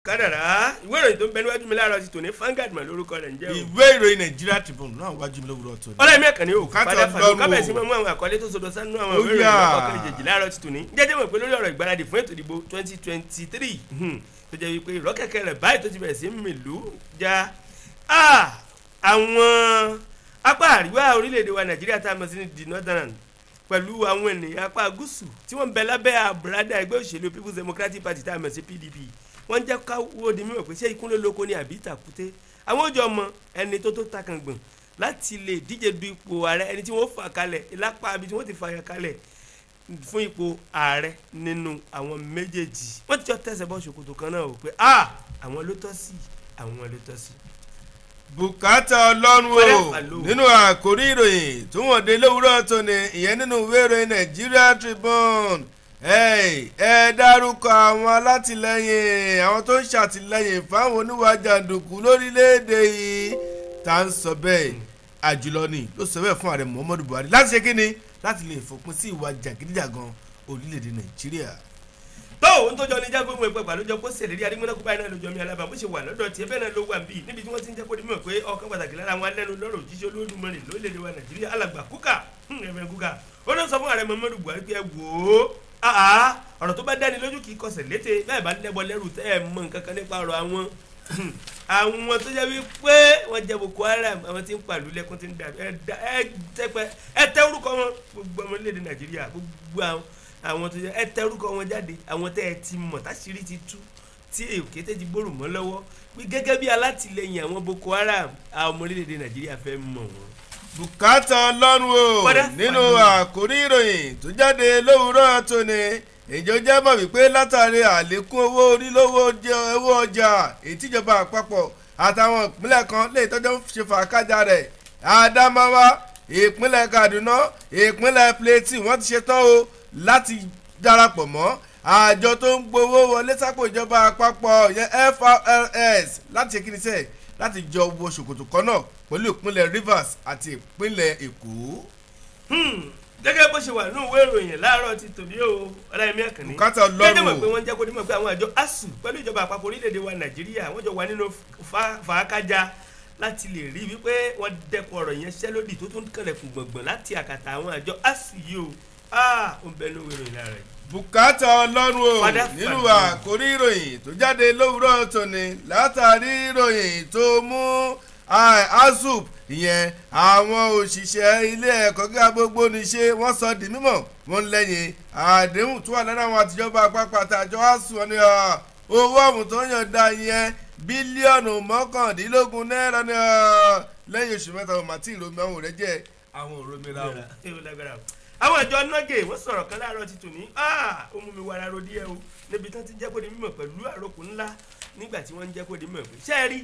kádàrá ìwé ìròyìn tó ń bẹ níwájú mi láàárọ̀ ti tòní Vanguard mà lórúkọ rẹ̀ ń jẹ́ o. ìwé ìròyìn Nigeria Tribune náà wájú mi lówùrọ̀ tó ní. ọlọ́ọ̀mí ẹ̀kànnì o Bùkátà padà fàdó Ọlọ́run o. kábẹ̀sí mọ́ mú àwọn àkọlé tó sodo sánú àwọn Ó ìwé ìròyìn yá. lọ́kọ̀ọ̀kan ìjèjì láàárọ̀ ti tòní jẹ́jẹ́ mọ̀ pé lórí ọ̀rọ̀ ìgbáradì fún ètò ìdìbò twenty twenty three tó jẹ́ wípé ìrọ́kẹ̀kẹ̀ rẹ̀ báyìí tó ti bẹ̀rẹ̀ sí mìlú já Ah, àwọn apá àríwá orílẹ̀-èdè wa Nàìjíríà tá a mọ̀ sí ní the northern pẹ̀lú àwọn ènìyàn apá gúúsù tí wọ́n ń bẹ lábẹ́ àbúradà ẹgbẹ́ òṣèlú People's Democratic Party tá a mọ̀ sí PDP wọ́n jẹ́ káwọ́ di mímọ̀ pé ṣé ikú ló lóko ni àbí ìtàkùté àwọn òjò ọmọ ẹni tó tó takàngbọ̀n láti lè díje du ipò ààrẹ ẹni tí wọ́n fà kalẹ̀ lápá ibi tí wọ́n ti fà yà kalẹ̀ fún ipò ààrẹ nínú àwọn méjèèjì wọ́n ti jọ tẹ̀sẹ̀ bọ́ ṣòkòtò kan náà wò pé ah àwọn ló tọ́ sí àwọn ló tọ́ sí. bùkátà ọlọ́run Fẹ́rẹ́ o pàló. nínú àkórí ìròyìn tó wọ́n dé lówùúrọ̀ tó ní ìyẹn nínú ìwé ìròyìn Nigeria Tribune ẹ ẹ dárúkọ àwọn alátìlẹyìn àwọn tó ń ṣàtìlẹyìn fáwọn oníwà jàǹdùkú lórílẹ̀‐èdè yìí tá à ń sọ bẹ́ẹ̀ àjùlọ ni ló sọ bẹ́ẹ̀ fún ààrẹ Muhammadu Buhari láti ṣe kíni láti lè fòpin sí ìwà jàgídíjàgan orílẹ̀‐èdè Nàìjíríà tó ohun tó jọ ní jágbó mu ẹgbẹ́ ló jọ kó ṣèlérí adigunlẹ́kùn báyìí náà ló jọ mi alábà bó ṣe wà lọ́dọ̀ tiẹ̀ bẹ́ẹ̀ náà ló wà ń bì níbi tí wọ́n ti ń jẹ́ kó di mọ̀ pé ọkàn pàtàkì lára àwọn alẹ́nu lọ́rọ̀ òjíṣẹ́ olódùmarè lórílẹ̀‐èdè wa nàìjíríà alàgbà kúkà ẹ̀fẹ̀ kúkà ó ló sọ fún ààrẹ muhammadu buhari pé ẹ wò ó àá ọ̀rọ̀ tó bá dáni lójú kì í kọsẹ̀ létè bẹ́ẹ̀ bá lẹ́bọ lẹ́rù tẹ́ ẹ̀ mọ̀ nǹkan kan nípa ọ̀rọ̀ àwọn àwọn tó jẹ́ wípé wọ́n jẹ́ boko haram àwọn tí ń pàlú lẹ́kún tí ń dà ẹ dá- ẹ tẹ́pẹ́ ẹ tẹ́ orúkọ wọn gbogbo ọmọ orílẹ̀-èdè nàìjíríà gbogbo àwọn àwọn tó jẹ́ ẹ tẹ́ orúkọ wọn jáde àwọn tẹ́ ẹ ti mọ̀ táṣírí ti tú tí èké tẹ́ ti gbòòrò mọ́ lọ́wọ́ pé gẹ́gẹ́ bí alátìlẹyìn àwọn boko haram àwọn ọmọ orílẹ̀-èdè nàìjíríà fẹ́ mọ̀ wọn. bùkátà ọlọ́run o Padà nínú pàdé. àkórí ìròyìn tó jáde lówùúrọ̀ tóní ìjọ jẹ́ mọ̀ wípé látàrí àlékún owó orí lówó jẹ- owó ọjà ìtìjọba àpapọ̀ àtàwọn ìpínlẹ̀ kan lè tọ́jú ṣe fàákájà rẹ̀ Adamawa ìpínlẹ̀ Kaduna ìpínlẹ̀ Plateau wọ́n ti ṣetán o láti darapọ̀ mọ́ àjọ tó ń gbowó wọlé sápò ìjọba àpapọ̀ yẹn FRS láti ṣe kíni sẹ́ẹ̀ láti jọ wo ṣòkòtò kan náà pẹ̀lú ìpínlẹ̀ Rivers àti ìpínlẹ̀ Èkó. Hmm, gẹ́gẹ́ bó ṣe wà nínú ìwé ìròyìn láàárọ̀ ti tòní o ọláyẹmí ẹ̀kànnì Bùkátà Ọlọ́run gẹ́gẹ́ mọ̀ o. pé wọ́n jẹ́ kó dímọ̀ pé àwọn àjọ asuu pẹ̀lú ìjọba àpapọ̀ orílẹ̀-èdè wa nàìjíríà wọ́n jọ wà nínú fa- fàákájà láti lè rí wípé wọ́n dẹ́kun ọ̀rọ̀ yẹn ṣẹ́lódì tó tún kẹlẹ̀kùn gbọ̀ngbọ̀n láti àkàtà àwọn àjọ asuu yìí o ah ó ń bẹ nínú ìwé ìròyìn láàárọ̀ yìí. bùkátà ọlọ́run o Fada nínú fada. àkórí ìròyìn tó jáde lówùúrọ̀ tòní látàrí ìròyìn tó mú asup ìyẹn àwọn òṣìṣẹ́ ilé ẹ̀kọ́ gíga gbogbo níṣe wọ́n sọ di mímọ̀ wọ́n lẹ́yìn àdéhùn tó wà lẹ́nu àwọn àtijọba àpapọ̀ àtàjọ asuu wọn ni ah, owó ọ̀hún tó yànda yẹn bílíọ̀nù mọ́kàndínlógún náírà ni ah, lẹ́yìn oṣù mẹ́ta ọmọ àti ìlómi àwọn rẹ̀ jẹ́ àwọn òrómìnira o. Ewu lágbára o. àwọn àjọ nọ́gẹ̀ wọ́n sọ̀rọ̀ kan láàárọ̀ ti tò ní ó mú mi wàrà ro díẹ̀ o níbi tán ti jẹ́ kó di mímọ̀ pẹ̀lú àròkù ńlá nígbà tí wọ́n ń jẹ́ kó di mímọ̀ pé ṣé ẹ rí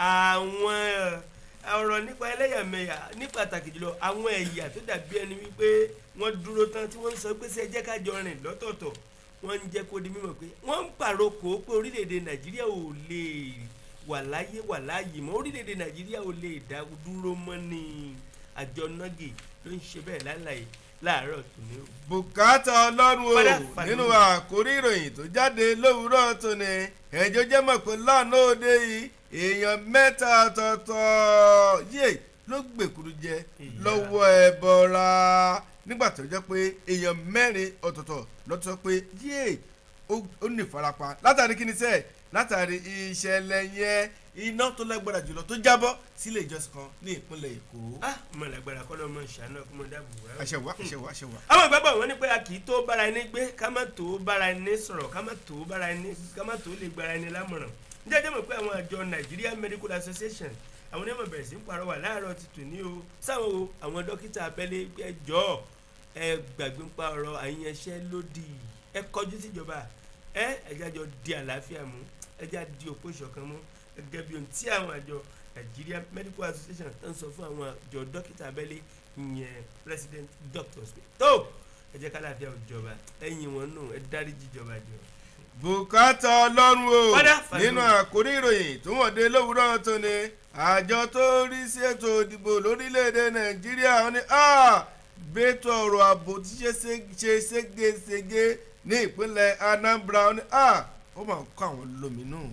àwọn ọ̀rọ̀ nípa ẹlẹ́yàmẹ̀yà ní pàtàkì jùlọ àwọn ẹ̀yà tó dàbí ẹni wípé wọ́n dúró tán tí wọ́n ń sọ pé ṣé ẹ jẹ́ ká jọ rìn lọ́tọ̀ọ̀tọ̀ wọ́n ń jẹ́ kó di mímọ̀ pé wọ́n ń pàrokò pé orílẹ̀-èdè nàìjíríà ò lè wà láyé wà láàyè mọ́ orílẹ̀-èdè nàìjíríà ò lè dá dúró mọ́ ni àjọ nọ́gì ló ń ṣe bẹ́ẹ̀ lálàyé láàárọ̀ tòní o. bùkátà ọlọ́run Padà o fàdúrà. nínú àkórí ìròyìn tó jáde lówùúrọ̀ tòní ẹ̀jọ́ jẹ́ mọ̀ pé lánàá òde yìí èèyàn mẹ́ta ọ̀tọ̀ọ̀tọ̀ yé ló gbèkúrú jẹ Ìyá. lọ́wọ́ ẹbọra nígbà tó jẹ́ pé èèyàn mẹ́rin ọ̀tọ̀ọ̀tọ̀ lọ́tọ̀ pé yé ó ó ní ìfarapa látàrí kí ni sẹ́ẹ̀ látàrí ìṣẹ̀lẹ̀ yẹn iná tó lágbára jùlọ tó jábọ́ sílé ìjọsìn kan ní ìpínlẹ̀ Èkó. ah mo lágbára kọ́ ló mọ ìṣàánú ọkọ mọ dáàbò wá. àṣẹwà àṣẹwà àṣẹwà. àwọn ìgbàgbọ́ wọn ní pé a kì í tó bára ẹni gbé ká má tó bára ẹni sọ̀rọ̀ ká má tó bára ẹni ká má tó lè gbára ẹni lámọ̀ràn. jẹ́jẹ́ mọ̀ pé àwọn àjọ Nigeria Medical Association àwọn onímọ̀ bẹ̀rẹ̀ sí ń parọ́wà láàárọ̀ ti tò ní o sáwọn o àwọn dókítà abẹ́lé ẹ jọ̀ọ́ ẹ gbàgbé ń pa ọ̀rọ̀ àyànṣẹ́ lódì ẹ kọjú síjọba ẹ ẹjájọ di àlàáfíà mú ẹjá di òpó ìṣọ̀kan mú gẹ́gẹ́ bí ohun tí àwọn àjọ Nigeria Medical Association tó ń sọ fún àwọn àjọ dókítà abẹ́lé ìyẹn president doctors pé tó ẹ jẹ́ ká láàfíà òjọba ẹ̀yìn wọn nù ẹ dáríjì ìjọba jọ. bùkátà ọlọ́run o Fada, fada. nínú àkórí ìròyìn tó wọ́n dé lówùúrọ̀ tó ní àjọ tó ń rí sí ètò ìdìbò lórílẹ̀‐èdè nàìjíríà wọn ni bẹ́tọ̀ ọ̀rọ̀ ààbò tí ṣe ṣe- ṣe ségesège ní ìpínlẹ̀ anambra wọn ni ó máa kọ́ àwọn lóminú.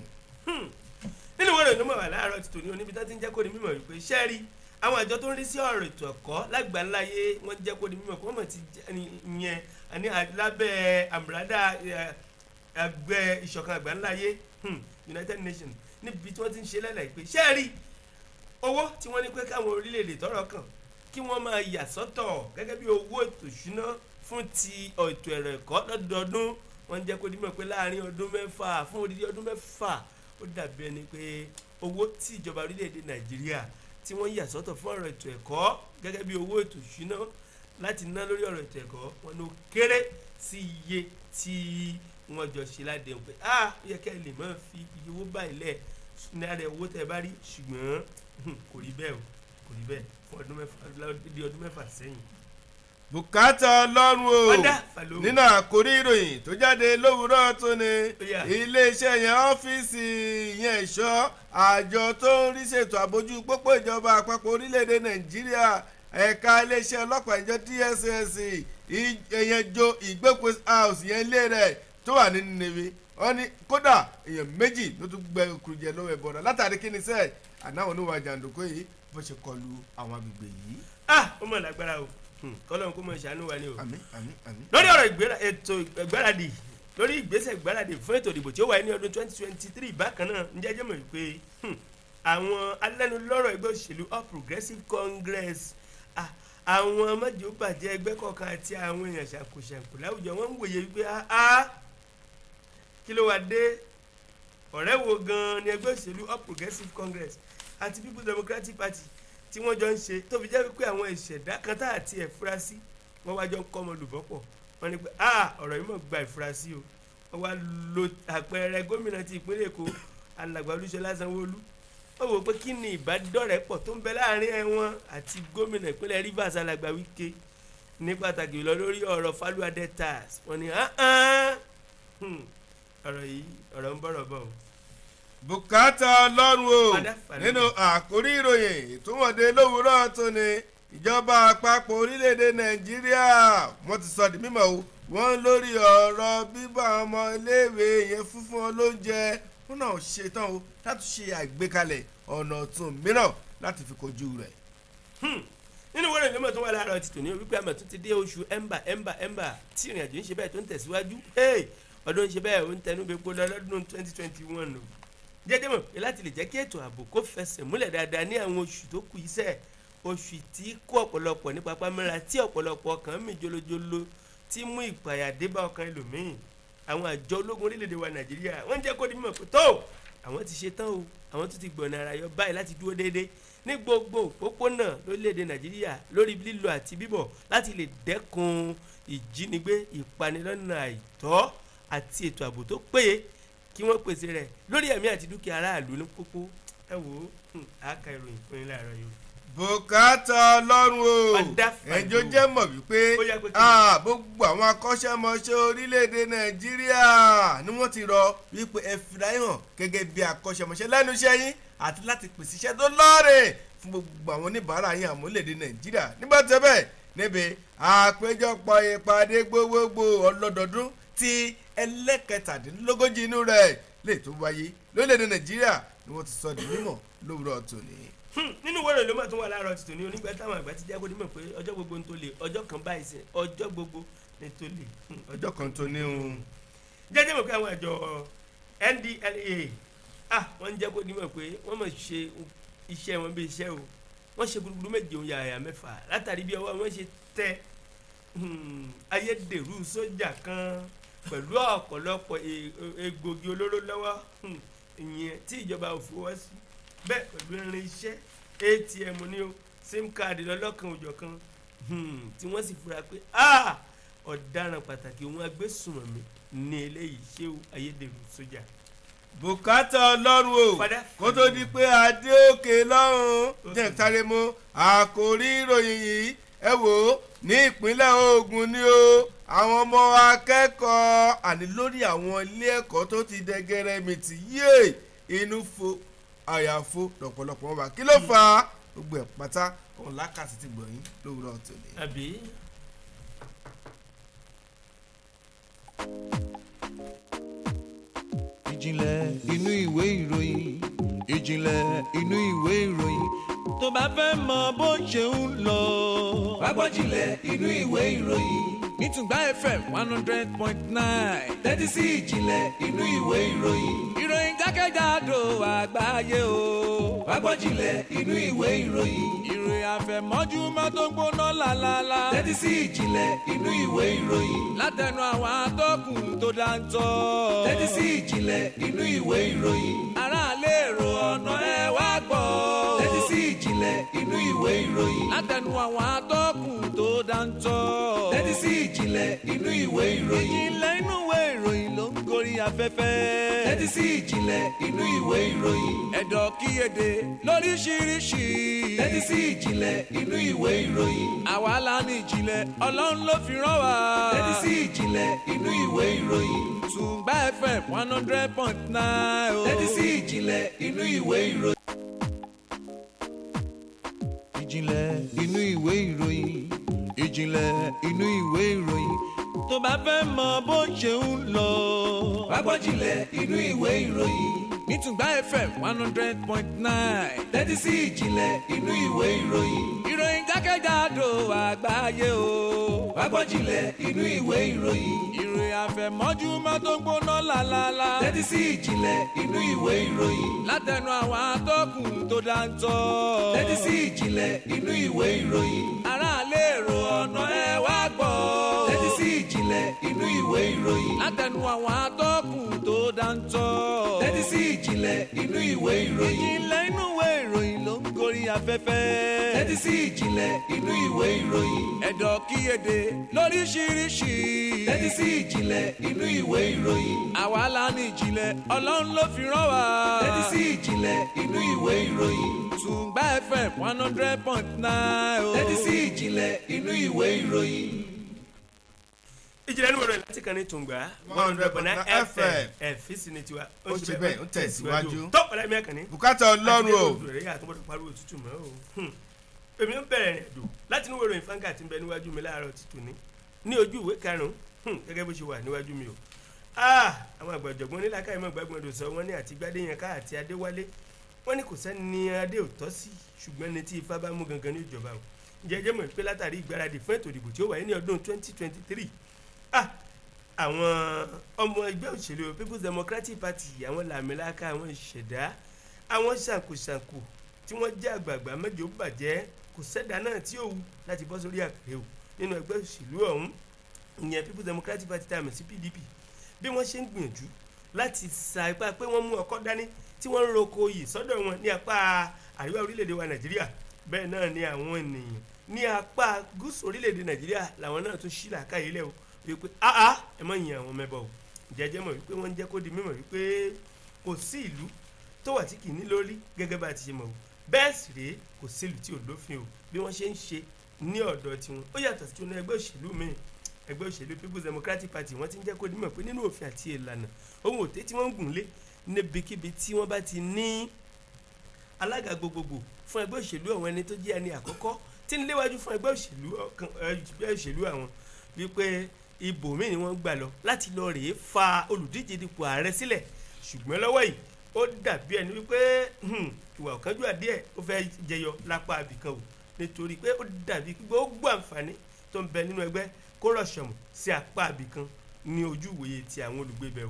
nínú ìwé ìròyìn mọ̀ wà láàárọ̀ ti tòní oníbi tó ti ń jẹ́ kó di mímọ̀ wípé sẹ́ẹ̀rì àwọn àjọ tó ń rí sí ọ̀rọ̀ ètò ẹ̀kọ́ lágbàláyé wọ́n jẹ́ kó di mímọ̀ kó mọ̀ ti yẹn ní lábẹ́ àmúradà ẹgbẹ́ ìṣọ̀kan àgbáńláyé United Nations níbi tí wọ́n ti ń ṣe lẹ́lẹ̀ pé sẹ́ẹ̀rì owó tí wọ́n ní pé káwọn orílẹ̀-èdè tọ́rọ̀ kàn kí wọ́n máa yà sọ́tọ̀ gẹ́gẹ́ bí owó ètò ìṣúná fún ti ètò ẹ̀rọ ẹ̀kọ́ lọ́dọọdún wọ́n jẹ́ kó di mímọ̀ pé láàárín ọdún mẹ́fà fún odidi ọdún mẹ́fà ó dàbí ẹni pé owó tí ìjọba orílẹ̀-èdè nàìjíríà tí wọ́n yà sọ́tọ̀ fún ọ̀rọ̀ ètò ẹ̀kọ́ gẹ́gẹ́ bí owó ètò ìṣúná láti ná lórí ọ̀rọ̀ ètò ẹ̀kọ́ wọn ló kéré sí iye tí wọ́n jọ ṣe ládéhùn pé a yẹ kẹ́ ẹ lè máa fi iye owó báyìí lẹ̀ ní àrẹ owó tẹ́ ẹ bá rí ṣùgbọ́n kò rí bẹ́ẹ̀ o kò rí bẹ́ẹ̀ fún ọdún mẹ́fà di ọdún mẹ́fà sẹ́yìn. bùkátà ọlọ́run o ọ̀dà fàlọ́ nínú àkórí ìròyìn tó jáde lówùúrọ̀ tó ní iléeṣẹ́ yẹn ọ́fíìsì yẹn ẹ̀ṣọ́ àjọ tó ń rí ṣètò àbójú pópó ìjọba àpapọ̀ orílẹ̀-èdè nàìjíríà ẹ̀ka iléeṣẹ́ ọlọ́pàá ìjọ DSS ìyẹn jo ìgbẹ́pọ̀ house yẹn ilé rẹ̀ tó wà nínú níbi wọ́n ní kódà èèyàn méjì ló tún gbẹ kùrùjẹ lọ́wọ́ ẹ̀ bọ̀dọ̀ látàrí kí ni sẹ́ẹ̀ ànáwọn oníwà jàǹdùkú yìí bó ṣe kọlu àwọn agbègbè yìí. ah ó mọ̀ lágbára o kọ́lọ́n kó mọ̀ ṣàánú wa ni o. àmín àmín àmín. lórí ọ̀rọ̀ ètò ìgbáradì lórí ìgbésẹ̀ ìgbáradì fún ètò ìdìbò tí ó wáyé ní ọdún twenty twenty three bákan náà ń jẹ́jẹ́ mọ̀ wípé àwọn alẹ́nulọ́rọ̀ ẹgbẹ́ òṣèlú All Progressives Congress àwọn mọ́jọ́ bàjẹ́ ẹgbẹ́ kọ̀ọ̀kan àti àwọn èèyàn ṣàkóṣàkó láwùjọ wọn ń wòye wípé kí ló wá dé ọ̀rẹ́ wo gan-an ni ẹgbẹ́ òṣèlú All Progressives Congress àti People's Democratic Party tí wọ́n jọ ń ṣe tó fi jẹ́ wípé àwọn ìṣẹ̀dá kan tá àti ẹ̀fúrásì wọ́n wá jọ ń kọ́ ọmọ olùbọ́pọ̀ wọ́n ní pé ọ̀rọ̀ yìí mọ̀ gba ìfurasí o wọ́n wá lo àpẹẹrẹ gómìnà ti ìpínlẹ̀ Èkó alàgbà Olúṣọlá Sanwó-Olú wọ́n wò pé kí ni ìbádọ́rẹ̀pọ̀ tó ń bẹ láàrin ẹ̀wọ̀n àti gómìnà ìpínlẹ̀ Rivers alàgbà Wike ní pàtàkì lọ lórí ọ̀rọ̀ Falua Deltas wọ́n ní ọ̀rọ̀ yìí ọ̀rọ̀ ń bọ̀rọ̀ bọ̀ o bùkátà ọlọ́run o nínú àkórí ìròyìn ìtúwọ̀dé lówùúrọ̀ tó ní ìjọba àpapọ̀ orílẹ̀-èdè nàìjíríà wọ́n ti sọ di mímọ̀ o wọ́n lórí ọ̀rọ̀ bíbá ọmọ iléèwé yẹn fúnfún ọ lóúnjẹ wọn náà ṣetán o láti ṣe àgbékalẹ̀ ọ̀nà ọ̀tun mìíràn láti fi kojú rẹ̀. nínú wọ́n rẹ̀ lọ́mọ tó wà láàárọ̀ ti tòní wípé àmọ̀ tún ti dé oṣù ẹ̀mbà ẹ̀mbà ẹ̀mbà tí ìrìn àjò ń ṣe bẹ́ẹ̀ tó ń tẹ̀síwájú ọdún ń ṣe bẹ́ẹ̀ ó ń tẹnu bẹ́ẹ̀ polo lọ́dún twenty twenty one o jẹ́jẹ́ mọ̀ pé láti lè jẹ́ kí ètò ààbò kó fẹsẹ̀ múlẹ̀ dáadáa ní àwọn oṣù tó kù iṣẹ́ oṣù tí kó ọ̀pọ̀lọpọ̀ ní papámẹ́ra tí ọ̀pọ̀lọpọ̀ ọkàn mì jolojolo tí mú ìpàyà dé bá ọkàn ẹlòmíín àwọn àjọ ológun orílẹ̀-èdè wa nàìjíríà wọ́n jẹ́ kó di mímọ̀ pé tó àwọn ti ṣe tán o àwọn tó ti gbọ̀nà ara yọ báyìí láti dúró déédéé ní gbogbo òpópónà lórílẹ̀-èdè nàìjíríà lórí lílọ àti bíbọ̀ láti lè dẹ́kun ìjínigbé ìpanilọ́nà àìtọ́ àti ètò ààbò tó péye kí wọ́n pèsè rẹ̀ lórí ẹ̀mí àti dúkìá aráàlú ní pópó ẹ wò ó àáka ìròyìn fún yín láàárọ̀ yìí. bùkátà ọlọ́run o ẹjọ́ jẹ́ mọ̀ wípé gbogbo àwọn akọ́ṣẹ́mọṣẹ́ orílẹ̀-èdè nàìjíríà ni wọ́n ti rọ wípé ẹ fìlà hàn gẹ́gẹ́ bí akọ́ṣẹ́mọṣẹ́ lẹ́nu iṣẹ́ yín àti láti pèsè iṣẹ́ tó lọ́ọ̀rẹ̀ fún gbogbo àwọn oníbàárà yín àmúlẹ̀dẹ nàìjíríà nígbà tó bẹ́ẹ̀ níbi àpéjọpọ̀ ìpàdé gbogbogbò ọlọ́dọọdún ti ẹlẹ́kẹtàdínlógójì inú rẹ̀ lè tó wáyé lórílẹ̀‐èdè nàìjíríà ni wọ́n ti sọ di mímọ̀ lówùrọ̀ tòní. nínú wẹ́rẹ̀ ló máa tún wà láàárọ̀ tòní onígbà táwọn àgbà ti jẹ́ kó dímọ̀ pé ọjọ́ gbogbo ń tó lè ọjọ́ kan báyìí sí ọjọ́ gbogbo ní tó lè. ọjọ́ kan tó ní o. jẹ́jẹ́ mọ̀ pé àwọn àjọ NDLEA ah wọ́n ń jẹ́ kó dímọ̀ pé wọ́n mọ̀ ṣe iṣẹ́ wọn bí iṣẹ́ o wọ́n ṣe gbúgbúrú méje òun yàyà mẹ́fà látàrí bí ọwọ́ wọn ṣe tẹ ayédèrú sójà kan pẹ̀lú ọ̀pọ̀lọpọ̀ egbògi olóró lọ́wọ́ ìyẹn tí ìjọba ò fowó sí bẹ́ẹ̀ pẹ̀lú irin iṣẹ́ atm ní o sim card lọ́lọ́kan òjọ̀kan tí wọ́n sì fura pé ọ̀daràn pàtàkì òun agbésùnmọ̀mí ní eléyìí ṣé o ayédèrú sójà. bùkátà ọlọ́run o kó tó di pé adé òkè lọ́rùn jẹ́ sáré mú àkórí ìròyìn yìí ẹ wò ó ní ìpínlẹ̀ Ògùn ni o àwọn ọmọ akẹ́kọ̀ọ́ àní lórí àwọn ilé ẹ̀kọ́ tó ti dẹgẹrẹ mìtì yé inú fo àyàfo lọ́pọ̀lọpọ̀ wọn bá kí ló fà á gbogbo ẹ̀ pátá òun lákàtí ti gbọ̀nyìn lówùrọ̀ tòní. àbí. ìjìnlẹ̀ inú ìwé ìròyìn ìjìnlẹ̀ inú ìwé ìròyìn tó bá fẹ́ mọ bó ṣe ń lọ. wá gbọ́ ìjìnlẹ̀ inú ìwé ìròyìn nítùgbà fm one hundred point nine tẹ́tí sí ìjìnlẹ̀ inú ìwé ìròyìn ìròyìn jákèjádò àgbáyé o. wá gbọ́ ìjìnlẹ̀ inú ìwé ìròyìn ìròyìn àfẹ̀mọ́júmọ́ tó ń gbóná lálálá tẹ́tí sí ìjìnlẹ̀ inú ìwé ìròyìn látẹnu àwọn atọ́kùn tó dáńtọ́ tẹ́tí sí ìjìnlẹ̀ inú ìwé ìròyìn aráàlú èrò ọ̀nà ẹ wá gbọ́ tẹ́tí sí ìjìnlẹ̀ inú ìwé ìròyìn látẹnu àwọn atọ́kùn tó dáńtọ́ tẹ́tí sí ìjìnlẹ̀ inú ìwé ìròyìn ìjìnlẹ̀ inú ìwé ìròyìn ló ń gorí afẹ́fẹ́ tẹ́tí sí ìjìnlẹ̀ inú ìwé ìròyìn ẹ̀dọ̀ kíyèdè lóríṣiríṣi tẹ́tí sí ìjìnlẹ̀ inú ìwé ìròyìn àwa la ní ìjìnlẹ̀ ọlọ́run ló fi rán wa tẹ́tí sí ìjìnlẹ̀ inú ìwé ìròyìn tùǹgbà fm one hundred point nine o tẹ́tí sí ìjìnlẹ̀ inú ìwé ìròyìn ìjìnlẹ̀ inú ìwé ìròyìn ìjìnlẹ̀ inú ìwé ìròyìn tó bá fẹ́ mọ bó ṣe ń lọ. wá gbọ́ ìjìnlẹ̀ inú ìwé ìròyìn nítùgbà fm one hundred point nine tẹ́tí sí ìjìnlẹ̀ inú ìwé ìròyìn ìròyìn jákèjádò àgbáyé o. wá gbọ́ ìjìnlẹ̀ inú ìwé ìròyìn ìròyìn àfẹ̀mọ́júmọ́ tó ń gbóná lálálá tẹ́tí sí ìjìnlẹ̀ inú ìwé ìròyìn látẹnu àwọn atọ́kùn tó dáńtọ́ tẹ́tí sí ìjìnlẹ̀ inú ìwé ìròyìn aráàlú èrò ọ̀nà ẹ wá gbọ́ tẹ́tí sí ìjìnlẹ̀ inú ìwé ìròyìn látẹnu àwọn atọ́kùn tó dáńtọ́ tẹ́tí sí ìjìnlẹ̀ inú ìwé ìròyìn ìjìnlẹ̀ inú ìwé ìròyìn ló ń gorí afẹ́fẹ́ tẹ́tí sí ìjìnlẹ̀ inú ìwé ìròyìn ẹ̀dọ̀ kíyèdè lóríṣiríṣi tẹ́tí sí ìjìnlẹ̀ inú ìwé ìròyìn àwa la ní ìjìnlẹ̀ ọlọ́run ló fi rán wa tẹ́tí sí ìjìnlẹ̀ inú ìwé ìròyìn tùǹgbà fm one hundred point nine o tẹ́tí sí ìjìnlẹ̀ inú ìwé ìròyìn. ìjìnlẹ̀ inú ìròyìn láti kàn ní tùǹgbà one hundred point nine fm ẹ̀fíìsì ni tiwa Ó ṣe bẹ́ẹ̀, ó tẹ̀síwájú. tó ọ̀rẹ́ mi ẹ̀kànnì bùkátà ọlọ́run o rẹ̀ yà tó gbọ́dọ̀ pariwo òtútù mọ́ o Hmm. èmi ń bẹ̀rẹ̀ rìn àjò láti inú ìròyìn fáńkà tí ń bẹ níwájú mi láàárọ̀ títù ní ní ojú ìwé karùn-ún hmm, gẹ́gẹ́ bó ṣe wà níwájú mi o Ah, àwọn àgbàjọ̀gbọ́n nílá káyọ̀ mọ́ gbàgbọ́n odò sọ wọ́n ní àti gbadéyanká àti adéwálé wọ́n ní kò sẹ́ni adé ò tọ́ sí ṣùgbọ́n ní tí ifá bá mú gangan ní ìjọba o jẹjẹ mọ̀ pé látàrí ìgbáradì fún ètò ìdìbò tí ó wáyé ní ọdún 2023 ah àwọn ọmọ ẹgbẹ́ òṣèlú people's democratic party àwọn làmìlaka àwọn ìṣẹ̀dá àwọn ṣàǹkóṣàǹkó tí wọ́n jẹ́ àgbààgbà mẹ́jọ bàjẹ́ kò sẹ́dá náà tí ó wù láti bọ́ sórí àpèrè o nínú ẹgbẹ́ òṣèlú ọ̀hún ìyẹn people's democratic party tá a mọ̀ sí pdp bí wọ́n ṣe ń gbìyànjú láti sa ipá pé wọ́n mú ọkọ́ dání tí wọ́n ń roko yìí sọ́dọ̀ wọn ní apá àríwá orílẹ̀-èdè wa nàìjíríà bẹ́ẹ̀ náà ni àwọn ènìyàn ní apá gúúsù orílẹ̀-èdè nàìjíríà làwọn náà tún ṣí làákàyè lẹ̀ o wípé áá ẹ má yin àwọn mẹ́bọ̀ o jẹ́jẹ́ mọ̀ wípé wọ́n ń jẹ́ kó di mímọ̀ wípé kò sí ìlú tó wà tí kì í ní lórí gẹ́gẹ́ bá a ti ṣe mọ̀ o bẹ́ẹ̀ sì rèé kò sí ìlú tí ò lófin o bí wọ́n ṣe ń ṣe ní ọ̀dọ̀ tiwọn ó yàtọ̀ sí ọ̀nà ẹgbẹ́ òṣèlú míì ẹgbẹ́ òṣèlú people's democratic party wọ́n ti ń jẹ́ kó di mímọ̀ pé nínú òfin àti ìlànà ohun òtẹ́ tí wọ́n ń gùn lé níbikíbi tí wọ́n bá ti ní alága gbogbogbò fún ẹgbẹ́ òṣèlú àwọn ẹni tó jẹ́ ẹni àkọ́kọ́ tí ń léwájú fún ẹgbẹ́ òṣèlú ọ̀kan ẹgbẹ́ òṣèlú àwọn wípé ibòmíì ni wọ́n gbà lọ láti lọ rèé fa olùdíje dipò ààrẹ sílẹ̀ ṣùgbọ́n lọ́wọ́ yìí ó dàbí ẹni wípé hmm, ìwà ọ̀kánjúwà díẹ̀ ó fẹ́ jẹyọ lápá abìkan o nítorí pé ó dàbí gbogbo àǹfààní tó ń bẹ nínú ẹgbẹ́ kó rọ̀ṣọ̀mù sí apá abìkan ní ojú ìwòye ti àwọn olùgbé bẹ̀ o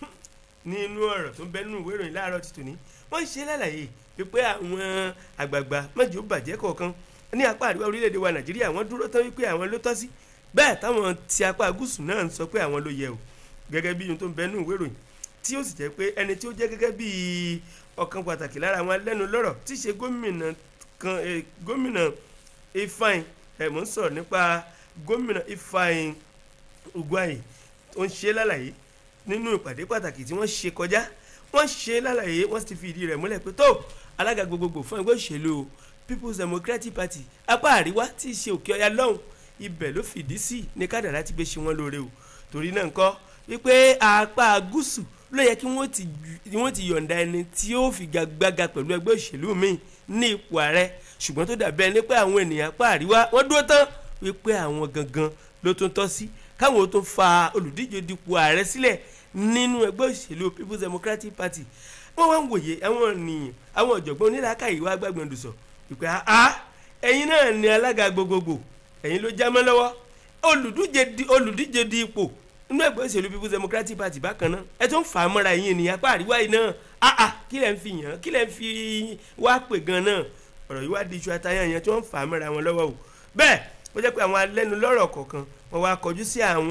nínú ọ̀rọ̀ tó ń bẹ nínú ìwé ìròyìn láàárọ̀ ti tòní wọ́n ń ṣe lálàyé wípé àwọn àgbààgbà mẹ́jọ bàjẹ́ kọ̀ọ̀kan ní apá àríwá orílẹ̀-èdè wa nàìjíríà wọ́n dúró tán wípé àwọn ló tọ́ sí bẹ́ẹ̀ táwọn ti apá gúúsù náà ń sọ pé àwọn ló yẹ o gẹ́gẹ́ bí ohun tó ń bẹ nínú ìwé ìròyìn tí ó sì jẹ́ pé ẹni tí ó jẹ́ gẹ́gẹ́ bí ọ̀kan pàtàkì lára àwọn alẹ́nu lọ́rọ̀ tí í ṣe gómìnà kan eh, gómìnà Ifeanyi ẹ̀ mò ń sọ̀rọ̀ nípa gómìnà Ifeanyi Ugwuanyi ó ń ṣe lálàyé nínú ìpàdé pàtàkì tí wọ́n ṣe kọjá wọ́n ṣe lálàyé wọ́n sì ti fi ìdí rẹ̀ múlẹ̀ pé tó alága gbogbogbò fún ẹgbẹ́ òṣèlú People's Democratic Party apá àríwá tí í ṣe òkè ọya lọ́hùn ibẹ̀ ló fìdí sí ní kádàrá ti gbé ṣe wọ́n lóore o torí náà ńkọ́ wípé apá gúúsù ló yẹ kí wọ́n ti wọ́n ti yọ̀ǹda ẹni tí ó figagbága pẹ̀lú ẹgbẹ́ òṣèlú míì ní ipò ààrẹ ṣùgbọ́n tó dàbí ẹni pé àwọn ènìyàn apá àríwá wọ́n dúró tán wípé àwọn gangan ló tún tọ́ sí káwọn tó fa olùdíje dupò ààrẹ sílẹ̀ nínú ẹgbẹ́ òṣèlú people's democratic party wọ́n wá ń wòye àwọn ènìyàn àwọn ọ̀jọ̀gbọ́n onílàákàyè wá gbàgbọ́n sọ ìpè àá ẹ̀yin náà ni alága gbogbogbò ẹ̀yin ló já mọ́ lọ́wọ́ olùdíje di olùdíje di ipò nínú ẹgbẹ́ òṣèlú people's democratic party bákan náà ẹ tó ń fà á mọ́ra ẹ̀yin ènìyàn apá àríwá yìí náà àà kí lẹ̀ ń fi yàn kí lẹ̀ ń fi wá pè gan náà ọ̀rọ̀ yìí wá di iṣu àtàyàn yẹn tí wọ́n ń fà á mọ́ra wọn lọ́wọ́ o bẹ́ẹ̀ ó jẹ́ pé àwọn alẹ́nulọ́rọ̀ kọ̀ọ̀kan wọ́n wá kọjú sí àwọn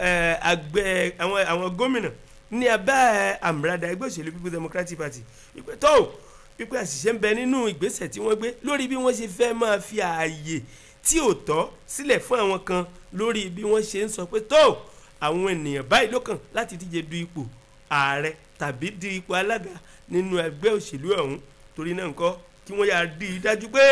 àgbẹ̀ àwọn àwọn gómìnà ní abẹ́ àmúradà ẹgbẹ́ òṣèlú people's democratic party ìpè tó wípé àṣìṣe ń bẹ nínú ìgbésẹ̀ tí wọ́n gbé lórí bí wọ́n ṣe fẹ́ máa fi ààyè tí ò tọ́ sílẹ̀ fún àwọn kan lórí bí wọ́n ṣe ń sọ pé tó àwọn ènìyàn báyìí ló kàn láti díje du ipò ààrẹ tàbí di ipò alága nínú ẹgbẹ́ òṣèlú ọ̀hún torí náà ńkọ́ kí wọ́n yà di i dájú pé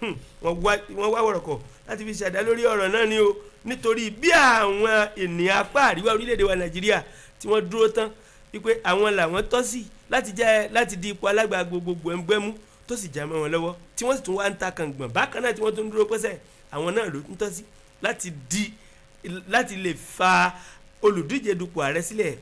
wọ́n wá wọ̀rọ̀kọ̀ láti fi ṣàdá lórí ọ̀rọ̀ náà ni o nítorí bí àwọn ènìyàn apá àríwá orílẹ̀-èdè wa nàìjíríà tí wọ́n dúró tán wípé àwọn làwọn tọ́ sí láti jẹ́ láti di ipò alága gbogbogbò ẹgbẹ́mú tó sì já mọ́ wọn lọ́wọ́ tí wọ́n sì tún wá ń ta kàngbọ̀n bákan náà tí wọ́n tún dúró pẹ́sẹ̀ àwọn náà ló ń tọ́ sí láti di láti lè fa olùdíje dupò ààrẹ sílẹ̀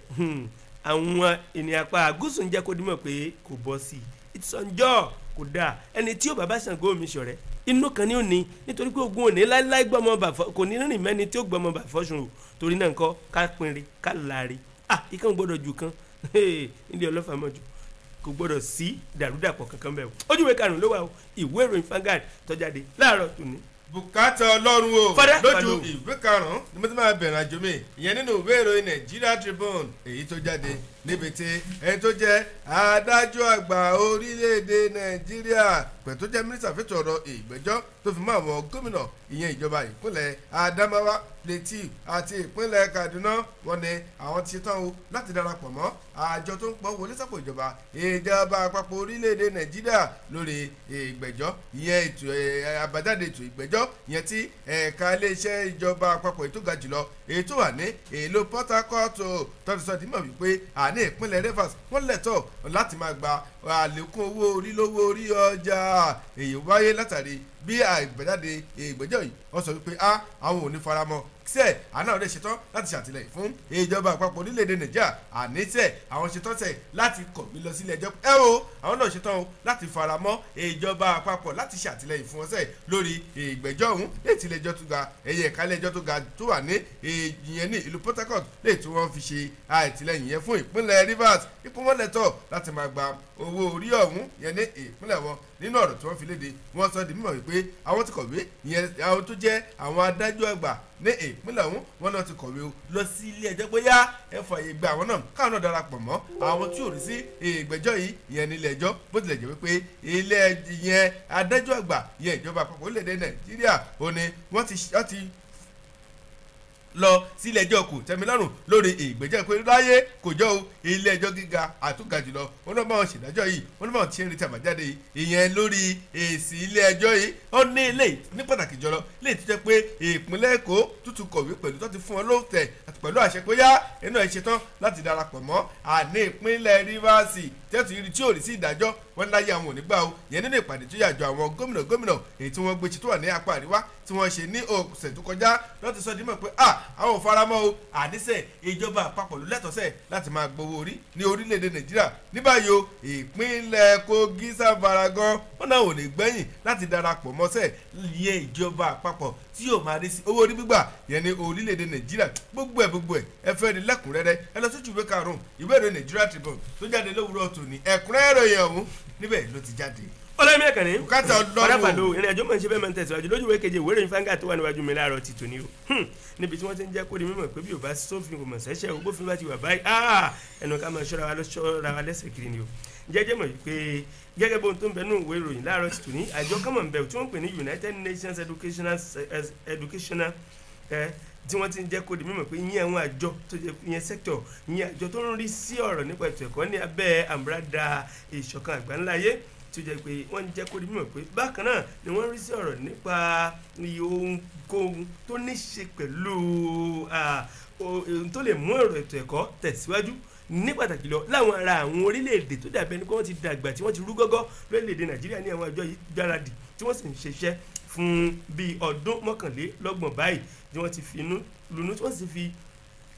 àwọn ènìyàn apá gúúsù ń jẹ́ kó dímọ̀ pé kò bọ́ sí i ìtìsọ́njọ́ kò dáa ẹni tí ó bàbá Ṣàngó mi ṣọ̀rẹ́ inú kan ní òní nítorí pé ogun òní láíláí gbọmọ bàfọ kò ní rìn mẹ́ni tí ó gbọmọ bàfọ sùn o torí náà nǹkan ká pinrin ká láre ah ikán gbọ́dọ̀ jù kan ilé ọlọ́fà mọ̀ jù kò gbọ́dọ̀ sí dàrúdàpọ̀ kankan bẹ́ẹ̀ o ojúwe karùn-ún ló wà o ìwé ìròyìn Vanguard tó jáde láàárọ̀ tòní bùkátà ọlọ́run o Fada, lójú Fado. ìwé karùn-ún ni mo ti máa bẹ̀rẹ̀ àjò mi ìyẹn nínú ìwé ìròyìn Nigeria Tribune èyí tó jáde níbi tí ẹni tó jẹ́ adájọ́ àgbà orílẹ̀-èdè Nàìjíríà pẹ̀lú tó jẹ́ mínísítà fẹ́tọ̀ ọ̀rọ̀ ìgbẹ́jọ́ tó fi mọ́ àwọn gómìnà ìyẹn ìjọba ìpínlẹ̀ Adamawa Plateau àti ìpínlẹ̀ Kaduna wọ́n ní àwọn ti ṣetán o láti darapọ̀ mọ́ àjọ tó ń pọ̀ wọlé sápò ìjọba ìjọba àpapọ̀ orílẹ̀-èdè Nàìjíríà lórí ìgbẹ́jọ́ ìyẹn ètò ẹ̀, àbájáde ètò ìgbẹ́jọ́ ìyẹn tí ẹ̀ka iléeṣẹ́ ìjọba àpapọ̀ ètò ga jùlọ èyí tó wà ní èlò Port Harcourt tọ́jú sọ dìímọ̀ wípé àní ìpínlẹ̀ Rivers wọ́n lẹ́tọ̀ láti máa gba àlékún owó orí lówó orí ọjà èyí wáyé látàrí bí àgbẹ̀jáde ìgbẹ́jọ́ yìí wọ́n sọ wípé a àwọn ò ní faramọ́ sẹ àná ọdẹ ṣetán láti ṣàtìlẹ́yìn fún ìjọba àpapọ̀ orílẹ̀-èdè nàìjíríà àní sẹ àwọn ṣetán sẹ láti kọ̀ mí lọ sílé ẹjọ́ ẹ o àwọn náà ṣetán o láti faramọ́ ìjọba àpapọ̀ láti ṣàtìlẹ́yìn fún wọn sẹ lórí ìgbẹ́jọ́ ọ̀hún lè ti ilé-ẹjọ́ tó ga ẹ̀yẹ ẹ̀ka ilé-ẹjọ́ tó ga tó wà ní ìyẹn ní ìlú Port Harcourt lè tí wọ́n fi ṣe àtìlẹ́yìn yẹn fún ìpínlẹ̀ Rivers ipò wọn lẹ́tọ̀ láti máa gba owó orí ọ̀hún yẹn ní ìpínlẹ̀ wọn nínú ọ̀rọ̀ tí wọ́n fi léde wọ́n sọ di mímọ̀ wípé àwọn ti kọ̀wé ìyẹn àwọn tó jẹ́ àwọn adájọ́ àgbà ní ìpínlẹ̀ ọ̀hún wọn náà ti kọ̀wé o lọ sí ilé ẹjọ́ pé yá ẹ fààyè gba àwọn náà káwọn náà darapọ̀ mọ́ àwọn tí ò rí sí ìgbẹ́jọ́ yìí ìyẹn ní ilé ẹjọ́ bó tilẹ̀ jẹ́ wípé ilé ìyẹn adájọ́ àgbà ìyẹn ìjọba àpapọ̀ orílẹ̀-èdè Nàìjíríà ò ní wọ́n ti wọ́n ti lọ sílé ẹjọ́ kò tẹ́milọ́rùn lórí ìgbẹ́jọ́ pé láyé kò jọ o ilé ẹjọ́ gíga àtúgà jùlọ wọn náà báwọn ṣèdájọ́ yìí wọn náà báwọn ti ń retí àbájáde yìí ìyẹn lórí èsì ilé ẹjọ́ yìí ó ní ilé ní pàtàkì jọlọ lè ti jẹ́ pé ìpínlẹ̀ Èkó tútù kọ̀wé pẹ̀lú tó ti fún wọn lóòótẹ́ àti pẹ̀lú àṣẹ pé yá inú ẹ̀ ṣetán láti darapọ̀ mọ́ àní ìpínlẹ̀ Rivers tẹ́tù yìí tí ò rí sí ìdájọ́ wọn láyé àwọn ò ní gbà o yẹn nínú ìpàdé tó yàjọ àwọn gómìnà gómìnà èyí tí wọ́n gbé ṣe tó wà ní apá àríwá tí wọ́n ṣe ní ọ̀sẹ̀ tó kọjá lọ́ọ́ ti sọ dímọ̀ pé à àwọn ò faramọ́ o àníṣe ìjọba àpapọ̀ ló lẹ́tọ̀ọ́sẹ̀ láti máa gbowó orí ní orílẹ̀-èdè nàìjíríà ní báyìí o ìpínlẹ̀ kogi sáfara gan wọn náà ò lè gbẹ́yìn láti darapọ̀ mọ́sẹ̀ yẹ ìjọba àpapọ̀ tí yóò máa rí sí owó orí gbígbà yẹn ní orílẹ̀-èdè nàìjíríà gbogbo ẹ̀ gbogbo ẹ̀ ẹ fẹ́ ní lẹ́kùnrẹ́rẹ́ ẹ lọ sójú ìwé karùn-ún ìwé ìròyìn nàìjíríà tribune tó jáde lówùúrọ̀ tòní ẹ̀kúnrẹ́rẹ́ ìròyìn ọ̀hún níbẹ̀ ló ti jáde ọlọ́mí ẹ̀kàn ní. Bùkátà Ọlọ́run. ọ̀rẹ́pàdé ìrìn àjò mọ̀ ní ṣe bẹ́ẹ̀ máa ń tẹ̀síwájú lójú ìwé keje ìwé ìròyìn fáńgà tó wà níwájú mi láàárọ̀ ti tòní o Hmm. níbi tí wọ́n ti ń jẹ́ kó di mímọ̀ pé bí ò bá sófin kò mọ̀ sẹ́sẹ́ o bófin bá ti wà báyìí ah, ẹnu ká máa ṣọ́ra wa lọ ṣọ́ra wa lẹ́sẹ̀ kiri ni o jẹ́jẹ́ mọ̀ pé gẹ́gẹ́ bóun tó ń bẹ nínú ìwé ìròyìn láàárọ̀ ti tòní àjọ kọ́mọ̀ ń bẹ tí wọ́n ń pè ní United Nations Educational Educational eh, tí wọ́n ti ń jẹ́ kó di mímọ̀ pé ìyẹn àwọn àjọ tó jẹ́ ìyẹn sector ìyẹn àjọ tó ń rí sí ọ̀rọ̀ nípa ètò ẹ̀kọ́ ní abẹ́ àmúradà ìṣọ̀kan àgbáńláyé tí ó jẹ́ pé wọ́n ń jẹ́ kó di mímọ̀ pé bákan náà ni wọ́n rí sí ọ̀rọ̀ nípa iye ohunkóhun tó ní ṣe pẹ̀lú ah, o- ohun tó lè mú ọ̀rọ̀ ètò ẹ̀kọ́ tẹ̀síwájú ní pàtàkì lọ láwọn ará àwọn orílẹ̀-èdè tó dàbẹ́ ni pé wọ́n ti dàgbà tí wọ́n ti rú gọ́gọ́ lórílẹ̀-èdè nàìjíríà ní àwọn àjọ yìí gbáradì tí wọ́n sì ń ṣiṣẹ́ fún bíi ọdún mọ́kànlélọ́gbọ̀n báyìí tí wọ́n ti fi inú lunú tí wọ́n sì fi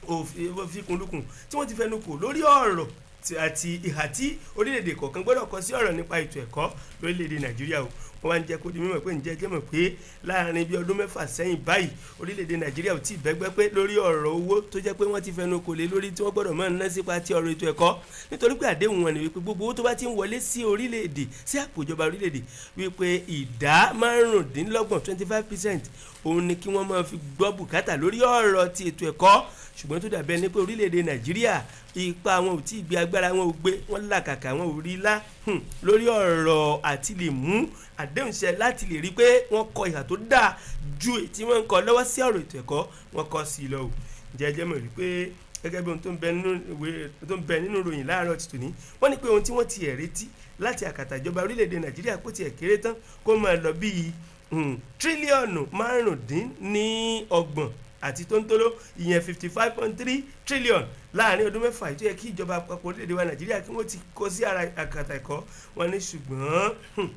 òfikùnlukùn tí wọ́n ti fẹnu kò lórí ọ̀rọ̀ ti- àti ìhà tí orílẹ̀-èdè kọ̀ọ̀kan gbọ́dọ̀ kọ sí ọ̀rọ̀ nípa ètò ẹ̀kọ́ lórílẹ̀-èdè nàìjíríà o wọ́n wá ń jẹ́ kó di mímọ̀ pé ǹjẹ́ jẹ́ mọ̀ pé láàrin bíi ọdún mẹ́fà sẹ́yìn báyìí orílẹ̀-èdè nàìjíríà ò tí ì bẹ́gbẹ́ pé lórí ọ̀rọ̀ owó tó jẹ́ pé wọ́n ti fẹnu kò lé lórí tí wọ́n gbọ́dọ̀ máa ná sípa ti ọ̀rọ̀ ètò ẹ̀kọ́ nítorí pé àdéhùn wọn ni wípé gbogbo owó tó bá ti ń wọlé sí orílẹ̀-èdè sí àpò ìjọba orílẹ̀-èdè wípé ìdá márùndínlọ́gbọ̀n twenty five percent òun ni kí wọ́n máa fi gbọ́ bùkátà lórí ọ̀rọ̀ ti ètò ẹ̀kọ́ ṣùgbọ́n tó dàbí ẹni pé orílẹ̀-èdè nàìjíríà ipa wọn ò tí ì gbé agbára wọn ò gbé wọn làkàkà wọn ò rí lá hmm, lórí ọ̀rọ̀ àti lè mú àdéhùn ṣẹ láti lè rí pé wọ́n kọ ìhà tó dáa ju èyí tí wọ́n ń kọ lọ́wọ́ sí ọ̀rọ̀ ètò ẹ̀kọ́ wọn kọ sí i lọ o jẹ́jẹ́ mọ̀ rí pé gẹ́gẹ́ bí ohun tó ń bẹ nínú ìwé tó ń bẹ nínú ìròyìn láàárọ̀ ti tòní wọ́n ní pé ohun tí wọ́n ti ẹ̀ retí láti àkàtà ìjọba orílẹ̀-èdè nàìjíríà kó tiẹ̀ kéré tán kó máa lọ bíi hmm, tírílíọ̀nù márùndínlọ́gbọ̀n àti tóńtóló ìyẹn fifty five point three trillion láàrin ọdún mẹ́fà yìí tó yẹ kí ìjọba àpapọ̀ orílẹ̀-èdè wa nàìjíríà kí wọ́n ti kó sí ara àkàtà ẹ̀kọ́ wọn ní ṣùgbọ́n hmm,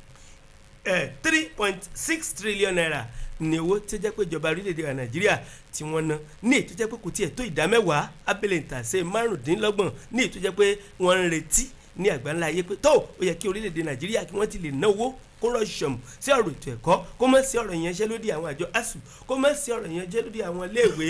three point six trillion naira ní owó tó jẹ́ pé ìjọba orílẹ̀-èdè wa nàìjíríà tí wọ́n ná ní èyí tó jẹ́ pé kò tiẹ̀ tó ìdá mẹ́wàá abẹ́lẹ̀ ìtàsé márùndínlọ́gbọ̀n ní èyí tó jẹ́ pé wọ́n ń retí ní àgbáńlá ayé pé tó ó yẹ kí orílẹ̀-èdè nàìjíríà kí wọ́n ti lè ná owó kó rọ̀ṣọ̀mù sí ọ̀rọ̀ ètò ẹ̀kọ́ kó má sí ọ̀rọ̀ ìyanṣẹ́lódì àwọn àjọ asuu kó má sí ọ̀rọ̀ ìyanṣẹ́lódì àwọn iléèwé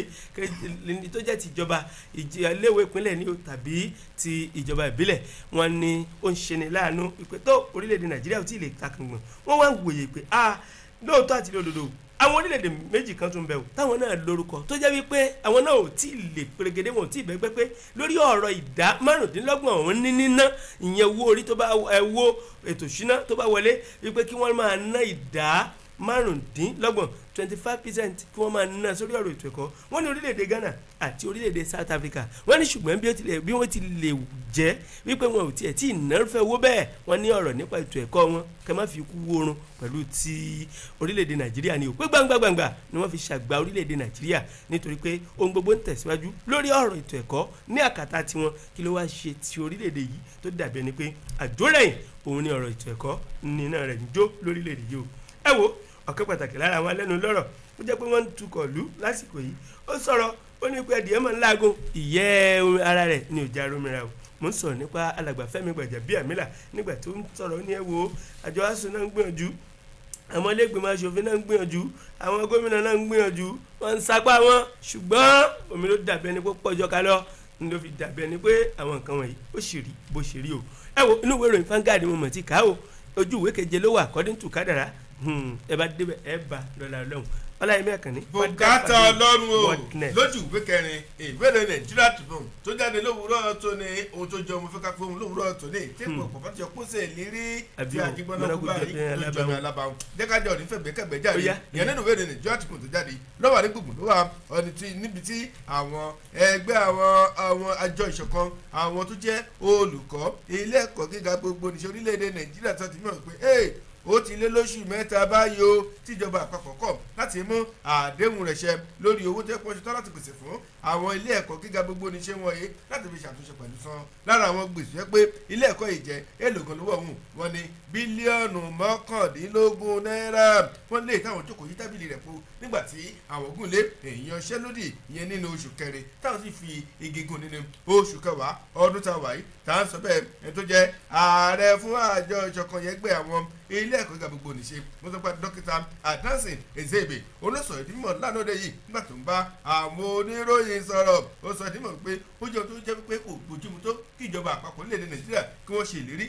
kẹ- tó jẹ́ ti ìjọba ìjì- iléèwé ìpínlẹ̀ ni o tàbí ti ìjọba ìbílẹ̀ wọn ni ó ń ṣe ni láàánú ìpè tó orílẹ̀-èdè nàìjíríà ò tí ì lè takùngbọ̀n wọ́n wá ń wòye pé a lóòótọ́ àti lódodo àwọn orílẹ̀-èdè méjì kan tún bẹ̀ wò táwọn náà lórúkọ tó jẹ́ wípé àwọn náà ò tí ì lè pèrègede wọn ò tí ì bẹ́gbẹ́ pé lórí ọ̀rọ̀ ìdá márùndínlọ́gbọ̀n ọ̀hún ní níná ìyẹn owó orí tó bá ẹ wo ètò ìṣúná tó bá wọlé wípé kí wọ́n máa ná ìdá márùndínlọ́gbọ̀n twenty five percent kí wọ́n máa ná sórí ọ̀rọ̀ ètò ẹ̀kọ́ wọ́n ní orílẹ̀-èdè Ghana àti orílẹ̀-èdè South Africa wọ́n ní ṣùgbọ́n bí ó tilẹ̀ bí wọ́n ti lè jẹ́ wípé wọn ò tiẹ̀ tí ì nárúfẹ́ owó bẹ́ẹ̀ wọ́n ní ọ̀rọ̀ nípa ètò ẹ̀kọ́ wọn kẹ́ má fi kú wórun pẹ̀lú ti orílẹ̀-èdè Nàìjíríà ni ò pé gbangba gbangba ni wọ́n fi ṣàgbà orílẹ̀-èdè Nàìjíríà nítorí pé ohun gbogbo ń tẹ̀síwájú lórí ọ̀rọ̀ ètò ẹ̀kọ́ ní àkàtà tiwọn kí ló wá ṣe ti orílẹ̀-èdè yìí tó dàbí ẹni pé àjórẹ̀yìn òun ni ọ̀rọ̀ ètò ẹ̀kọ́ nínú rẹ̀ ń jó lórílẹ̀-èdè yìí o ẹ wo ọ̀kan pàtàkì lára àwọn alẹ́nu lọ́rọ̀ ó jẹ́ pé wọ́n ń tukọ̀ lù lásìkò yìí ó sọ̀rọ̀ ó ní pé ẹ̀dìyẹ máa ń láago ìyẹ́ ara rẹ̀ ní òjá romira o mo ń sọ̀rọ̀ nípa alàgbà Fẹ́mi Gbàjàbíàmílà nígbà tó ń sọ̀rọ̀ ó ní ẹ wo àjọ asùn náà ń gbìyànjú àwọn ilégbèmọ̀ aṣòfin náà ń gbìyànjú àwọn gómìnà náà ń gbìyànjú wọ́n ń sapá wọn ṣùgbọ́n omi ló dàbí ẹni pé pọ̀jọ́ ká lọ ní ló fi dàbí ẹni pé àwọn nǹkan wọ̀nyí ó sì rí bó ṣe rí o ẹ wo inú ìwé ìròyìn Vanguard mo mọ̀ ti kà á o ojú ìwé keje ló wà according to kádàrá ẹ bá débẹ̀ ẹ bá lọ́la ọlọ́run ọláyẹmí àkànní. bùkátà ọlọ́run o Wordnet. lójú ìwé kẹrin ìwéèrè nàìjíríà Tribune tó jáde lówùúrọ̀ tó ní ohun tó jẹ ọmọ fẹ́ ká pé òun lówùúrọ̀ tó ní tí kò pọ̀ bá ti ọkùn sí ìlérí Àbí tí o, àjígbọ́n náà kú mọ́nàkú báyìí jẹ́ pé ló jọmọ alábàáhùn. alábàáhùn jẹ́kájọ́ ní fẹ̀gbẹ́ kẹ̀gbẹ́ jáde Ó yá. ìyẹn nínú ìwéèrè nàìjíríà Tribune tó jáde lọ́wọ́ ní gbùngbùn ló wà ọ̀nì tí níbi tí àwọn ẹgbẹ́ àwọn àwọn àjọ ìṣọ̀kan àwọn tó jẹ́ olùkọ́ ilé ẹ̀kọ́ gíga gbogbo níṣẹ́ orílẹ̀-èdè nàìjíríà tó ti mọ̀ pé "Hey, ó ti lé lóṣù mẹ́ta báyìí o tíjọba àpapọ̀ kọ̀ láti mú àdéhùn rẹ̀ ṣẹ lórí owó tó pọ̀ ṣetán láti pèsè fún àwọn ilé ẹ̀kọ́ gíga gbogbo níṣẹ́ wọ̀nyí láti fi ṣàtúnṣe pẹ̀lú san lára àwọn gbèsè yẹ pé ilé ẹ̀kọ́ yìí jẹ́ èlògùn lówó ọ̀hún wọn ni bílíọ̀nù mọ́kàndínlógún náírà wọ́n lé táwọn jókòó yí tábìlì rẹ̀ po nígbà tí àwọn ogun lé èèyàn ṣẹ́lódì ìyẹn nínú oṣù kẹrin táwọn sì fi igi gùn nínú oṣù kẹwàá ọdún tá a wà yìí tá a ń sọ bẹ́ẹ̀ ẹni tó jẹ́ ààrẹ fún àjọ ìṣọ̀kan yẹn gbé àwọn ilé ẹ̀kọ́ gíga gbogbo nìṣe mo sọ pé dókítà adansin ezebe olóṣòwò ìdímọ̀ lánàá òde yìí nígbà tó ń bá àwọn oníròyìn sọ̀rọ̀ ó sọ ìdímọ̀ pé ó jẹ́ ohun tó jẹ́ pé kò bójúmu tó kí ìjọba àpapọ̀ orílẹ̀-èdè nàìjíríà kí wọ́n ṣe ìlérí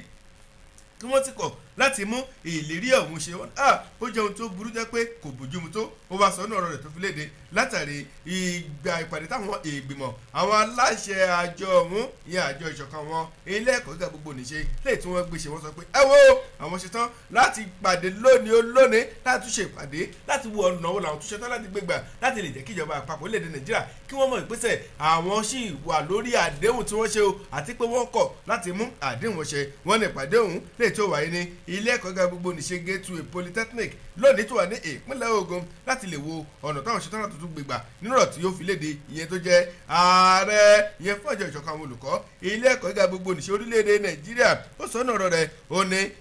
kí wọ́n ti kọ̀ láti mú ìlérí ọ̀hún ṣe wọ́n ah ó jẹ́ ohun tó burú jẹ́ pé kò bójúmu tó ó wá sọ ọ́nà ọ̀rọ̀ rẹ̀ tó fi léde látàrí ìgbà ìpàdé táwọn ìgbìmọ̀ àwọn aláṣẹ àjọ ọ̀hún ìyẹn àjọ ìṣọ̀kan wọn ilé ẹ̀kọ́ gíga gbogbo nìṣe lè tí wọ́n gbé ṣe wọ́n sọ pé ẹ wo àwọn ṣetán láti pàdé lónìí ó lónìí láti tún ṣe ìpàdé láti wo ọ̀nà wo làwọn tún ṣetán láti gbégbà láti lè jẹ́ kí ìjọba àpapọ̀ orílẹ̀-èdè nàìjíríà kí wọ́n mọ̀ ìpèsè àwọn sì wà lórí àdéhùn tí wọ́n ṣe o àti pé wọ́n kọ̀ láti mú àdéhùn wọn ṣe wọ́n ní ìpàdé ọ̀hún lè tó wáyé ní ilé ẹ̀kọ́ gíga gbogbo nìṣe gateway polytechnic lónìí tó wà ní ìpínlẹ̀ Ògùn láti lè wo ọ̀nà táwọn ṣetán láti tún gbégbà nínú ọ̀rọ̀ tí yóò fi léde ìyẹn tó jẹ́ ààrẹ ìyẹn fún àjọ ìṣọ̀kan àwọn olùkọ́ ilé ẹ̀kọ́ gíga gbogbo nìṣe orílẹ̀-èdè Nàìjíríà ó sọ ọ́nà ọ̀rọ̀ rẹ̀ ó ní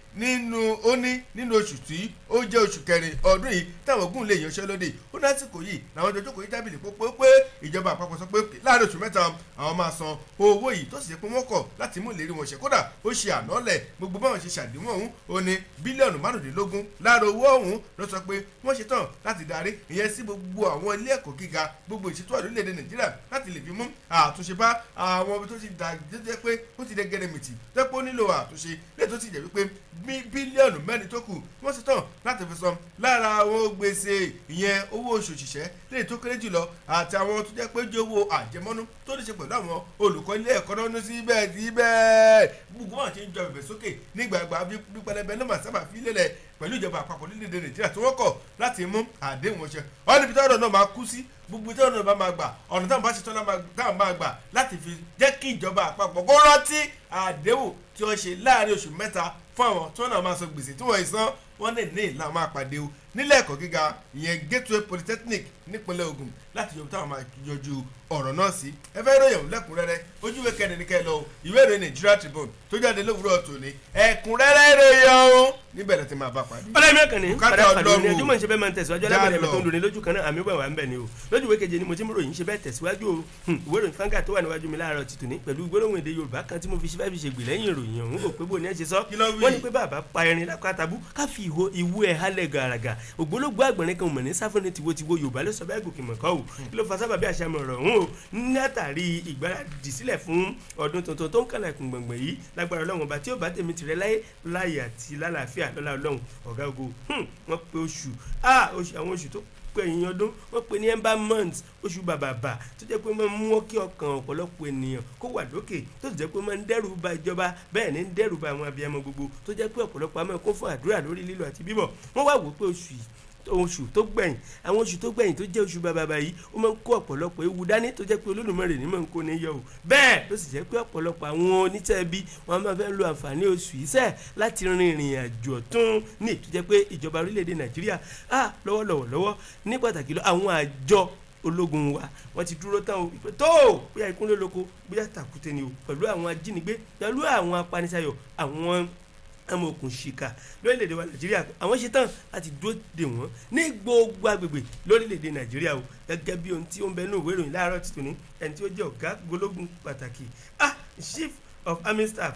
nínú ó ní nínú oṣù tí ó jẹ́ oṣù kẹrin ọdún yìí táwọn ogun lè yanṣẹ́lódì ó lásìkò yìí làwọn jọjọ́ kò yí tábìlì pópó pé ìjọba àpapọ̀ sọ pé láàrin oṣù mẹ́ta àwọn máa san owó yìí tó sì ṣe pé wọ́n kọ̀ láti mú ìlérí wọn ṣe kódà ó ṣe ànálẹ̀ gbogbo báwọn ṣe ṣàdéhùn ọ̀hún ó ní bílíọ̀nù márùndínlógún lára owó ọ̀hún ló sọ pé wọ́n ṣe tán láti darí ìyẹn sí gbogbo àwọn ilé ẹ̀kọ́ gíga gbogbo ìṣètò àdó orílẹ̀-èdè nàìjíríà láti lè fi mú àtúnṣe bá àwọn ibi tó ti dà jẹ́ pé ó ti dẹ́gẹ́rẹ́ mìtì tẹ́pọ̀ nílò àtúnṣe lè tó ti jẹ́ wípé bílíọ̀nù mẹ́rin tó kù wọ́n ṣe tán láti fi san lára àwọn gbèsè ìyẹn owó oṣù òṣìṣẹ́ lè tó kéré jùlọ àti àwọn tó jẹ́ pé jẹ́ owó àjẹmọ́nú tó ní ṣe pẹ̀lú àwọn olùkọ́ ilé ẹ̀kọ́ náà ní síbẹ̀ síbẹ̀ gbogbo wọn ti ń jọ bẹ̀bẹ̀ sókè nígbàgbà bí pẹlẹbẹ ló máa sábà fi lélẹ̀ pẹ̀lú ìjọba àpapọ̀ nílẹ̀ nàìjíríà tí wọ́n kọ̀ láti mú àdéhùn ọ̀ṣẹ́ ọ́n níbi táwọn náà máa kú sí gbogbo tí ọ̀nà bá máa gbà ọ̀nà táwọn bá ṣe tán táwọn máa gbà láti fi jẹ́ kí ìjọba àpapọ̀ kó rántí àdéhùn tí wọ́n ṣe láàrin oṣù mẹ́ta fún àwọn tí wọ́n náà máa san gbèsè tí wọ́n ì san wọ́n lè ní ìlànà máa pàdé o nílẹ̀ ẹ̀kọ́ gíga ìyẹn gateway polytechnic nípínlẹ̀ Ògùn láti yọjú táwọn máa yọjú ọ̀rọ̀ náà sí ẹ fẹ́ ròyìn lẹ́kùnrẹ́rẹ́ ojúwe kẹ́ni ní kẹ́ lọ ìwé ìròyìn Nigeria Tribune tó jáde lówùúrọ̀ tòní ẹ̀kúnrẹ́rẹ́ ròyìn ọ̀hún níbẹ̀rẹ̀ tí máa bá pàdé. ọlọ́run mẹ́kàn ní Bùkátà padà pàdé ní Ọlọ́run. ẹjọ́ mọ̀ ní ṣe bẹ́ẹ̀ máa ń tẹ̀síwájú Já alábẹ̀rẹ̀ lọ. ẹ̀mẹ́tọ́ ń dùn ní lójú kan náà àmì wà wà ń bẹ̀ ni o lójú ìwé keje ni mo ti mú ròyìn ṣe bẹ́ẹ̀ tẹ̀síwájú o Hmm, ìwé ìròyìn fanga tó wà níwájú mi láàárọ̀ ti tòní pẹ̀lú gbólóhùn èdè Yorùbá kan tí mo fi ṣe fẹ́ẹ́ fi ṣègbè lẹ́yìn ìròyìn ọ̀hún kò pé bò ní ẹ ṣe sọ Kí ló wí? wọ́n ní pé bàbá pa ẹrin lákàtàbú ká fi ìwo ìwú ẹ̀ hálẹ̀ gàràgà ògbólógbó àgbọ̀nrín kan mọ̀ ní sáfúnni tiwotiwo Yorùbá ló sọ bẹ́ẹ̀ gòkè mọ̀kọ́ o kí ló fa sábàbí àṣàmọ̀ ọ̀rọ̀ ọ̀hún o látàrí ìgbáradì sílẹ̀ fún ọdún tuntun tó ń kàlẹ̀kùn gbọ̀ngbọ̀n yìí lágbára Ọlọ́run ọba tí ó bá tèmi tirẹ̀ láyé láyé àti lálàáfíà lọ́lá Ọlọ́run ọ̀gá ogo hmm, wọ́n pe oṣù ah oṣù àwọn oṣù tó pẹ̀yìn ọdún wọ́n pe ní ember month oṣù bàbàbà tó jẹ́ pé máa ń mú kí ọkàn ọ̀pọ̀lọpọ̀ ènìyàn kó wà lókè tó sì jẹ́ pé máa ń dẹ́rù ba ìjọba bẹ́ẹ̀ ni ń dẹ́rù ba àwọn abiyamọ gbogbo tó jẹ́ pé ọ̀pọ̀lọpọ̀ àmọ́ kún fún àdúrà lórí lílọ àti bíbọ̀ wọ́n wá wò pé oṣù yìí oṣù tó gbẹ̀yìn àwọn oṣù tó gbẹ̀yìn tó jẹ́ oṣù bàbàbà yìí ó máa ń kó ọ̀pọ̀lọpọ̀ ewu dání tó jẹ́ pé Olódùmarè ní máa ń kó ní yọ o bẹ́ẹ̀ ló sì jẹ́ pé ọ̀pọ̀lọpọ̀ àwọn onítẹ̀bí wọn máa fẹ́ lo àǹfààní oṣù yìí sẹ́ẹ̀ láti rin ìrìn àjò ọ̀tún ní ètò jẹ́ pé ìjọba orílẹ̀-èdè Nàìjíríà á lọ́wọ́lọ́wọ́ lọ́wọ́ ní pàtàkì lọ àwọn àjọ ológun wa wọ́n ti dúró tán o ìpè tó bóyá ìkúnlẹ̀ lóko bóyá tàkúté ni o pẹ̀lú àwọn ajínigbé pẹ̀lú àwọn apanisayọ̀ àwọn amòkùn ṣìkà lórílẹ̀‐èdè wa nàìjíríà àwọn ṣe tán láti dúró dè wọ́n ní gbogbo agbègbè lórílẹ̀‐èdè nàìjíríà o gẹ́gẹ́ bí ohun tí ó ń bẹ ní ìwé ìròyìn láàárọ̀ ti tòní ẹni tí ó jẹ́ ọ̀gá gbólógùn pàtàkì ah chief of army staff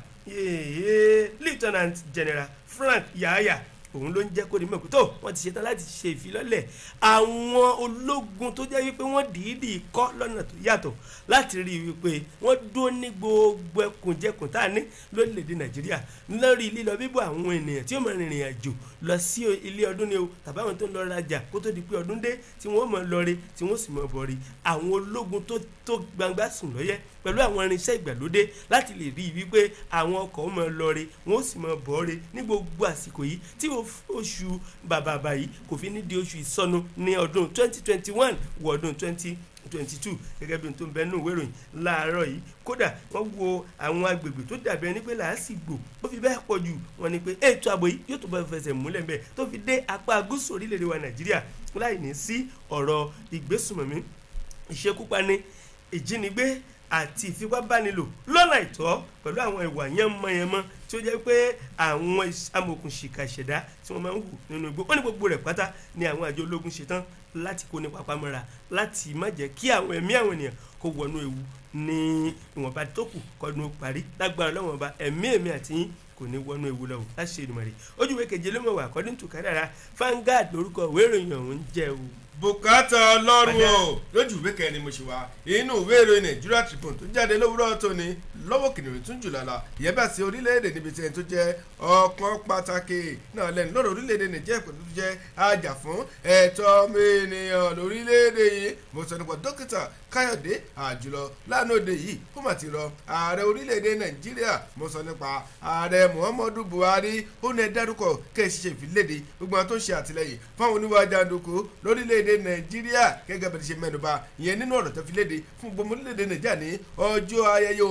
yéé lieutenant general frank yahaya òun ló ń jẹ́ kó di mọ̀ pé tó wọ́n ti ṣetán láti ṣe ìfilọ́lẹ̀ àwọn ológun tó jẹ́ wípé wọ́n dìídì kọ́ lọ́nà tó yàtọ̀ láti rí i wípé wọ́n dúró ní gbogbo ẹkùnjẹkùn tá a ní lórílẹ̀‐èdè nàìjíríà lórí lílọ bíbọ̀ àwọn ènìyàn tí ó máa rìnrìn àjò lọ sí ilé ọdún ni o tàbí àwọn tó ń lọ rajà kó tó di pé ọdún dé tí wọ́n máa lọ re tí wọ́n sì máa bọ̀ re àwọn ológun tó tó gbangba sùn lọ́yẹ́ pẹ̀lú àwọn irinṣẹ́ ìgbàlódé láti lè rí i wípé àwọn ọkọ̀ máa lọ re wọ́n sì máa bọ̀ re ní gbogbo àsìkò yìí tí oṣù bàbàbà yìí kò fi ní di oṣù ìsọnù ní ọdún twenty twenty one wọ ọdún twenty twenty two gẹ́gẹ́ bí n tó ń bẹ nínú ìwé ìròyìn láàárọ̀ yìí kódà wọ́n wo àwọn agbègbè tó dàbí ẹni pé làásìgbò ó fi bẹ́ẹ̀ pọ̀ jù wọ́n ní pé ètò ààbò yìí yóò tó bá fẹsẹ̀ múlẹ̀ bẹ́ẹ̀ tó fi dé apá gúúsù orílẹ̀-èdè wa nàìjíríà láì ní sí ọ̀rọ̀ ìgbésùnmọ̀mí ìṣekúpani ìjínigbé àti ìfipábánilò lọ́nà ìtọ́ pẹ̀lú àwọn ìwà yánmọ́yánmọ́ tí ó jẹ́ pé àwọn amòkùnṣìkà ìṣẹ̀dá tí wọ́n máa ń hù nínú igbó wọ́n ní gbogbo rẹ̀ pátá ni àwọn àjọ ológun ṣetán láti kó ní papamọ́ra láti má jẹ́ kí àwọn ẹ̀mí àwọn ènìyàn kó wọnú ewu ní ìwọ̀nba tó kù kọ́dún parí lágbára lọ́wọ́n ọba ẹ̀mí ẹ̀mí àti yín kò ní wọnú ewu lọ́wọ́ láti ṣe ìdùnnú rẹ̀ ojúwe keje ló mọ̀ wá according to kádàrá Vanguard lórúkọ ìwé ìròyìn ọ̀hún jẹ́ o bùkátà ọlọ́run o lójú ìwé kẹrin mo ṣe wá inú ìwé ìròyìn Nigeria Tribune tó jáde lówùúrọ̀ tóní lọ́wọ́ kìnìún tún jù lálá ìyẹn bá sí orílẹ̀-èdè níbi tí ẹni tó jẹ́ ọ̀kan pàtàkì náà lẹ́nu lọ́rọ̀ orílẹ̀-èdè Nàìjíríà pẹ̀lú tó jẹ́ ajá fún ẹ̀tọ́ ọmọ ènìyàn lórílẹ̀-èdè yìí mo sọ nípa dókítà Káyọ̀dé Àjùlọ lánàá òde yìí kó mà ti rọ ààrẹ orílẹ̀-èdè Nàìjíríà mo sọ nípa ààrẹ Muhammadu Buhari ó ní ẹ dárúkọ kẹ́ ẹ ṣiṣẹ́ ìfiléde gbogbo àwọn tó ń ṣe àtìlẹyìn fáwọn oníwà jàǹdùkú lórílẹ̀-èdè Nàìjíríà gẹ́gẹ́ bẹ́ẹ̀ ṣe mẹ́nuba ìyẹn nínú ọ̀rọ̀ tó fi léde fún gbogbo orílẹ̀-èdè Nàìjíríà ní ọjọ́ ayẹyẹ òmìnira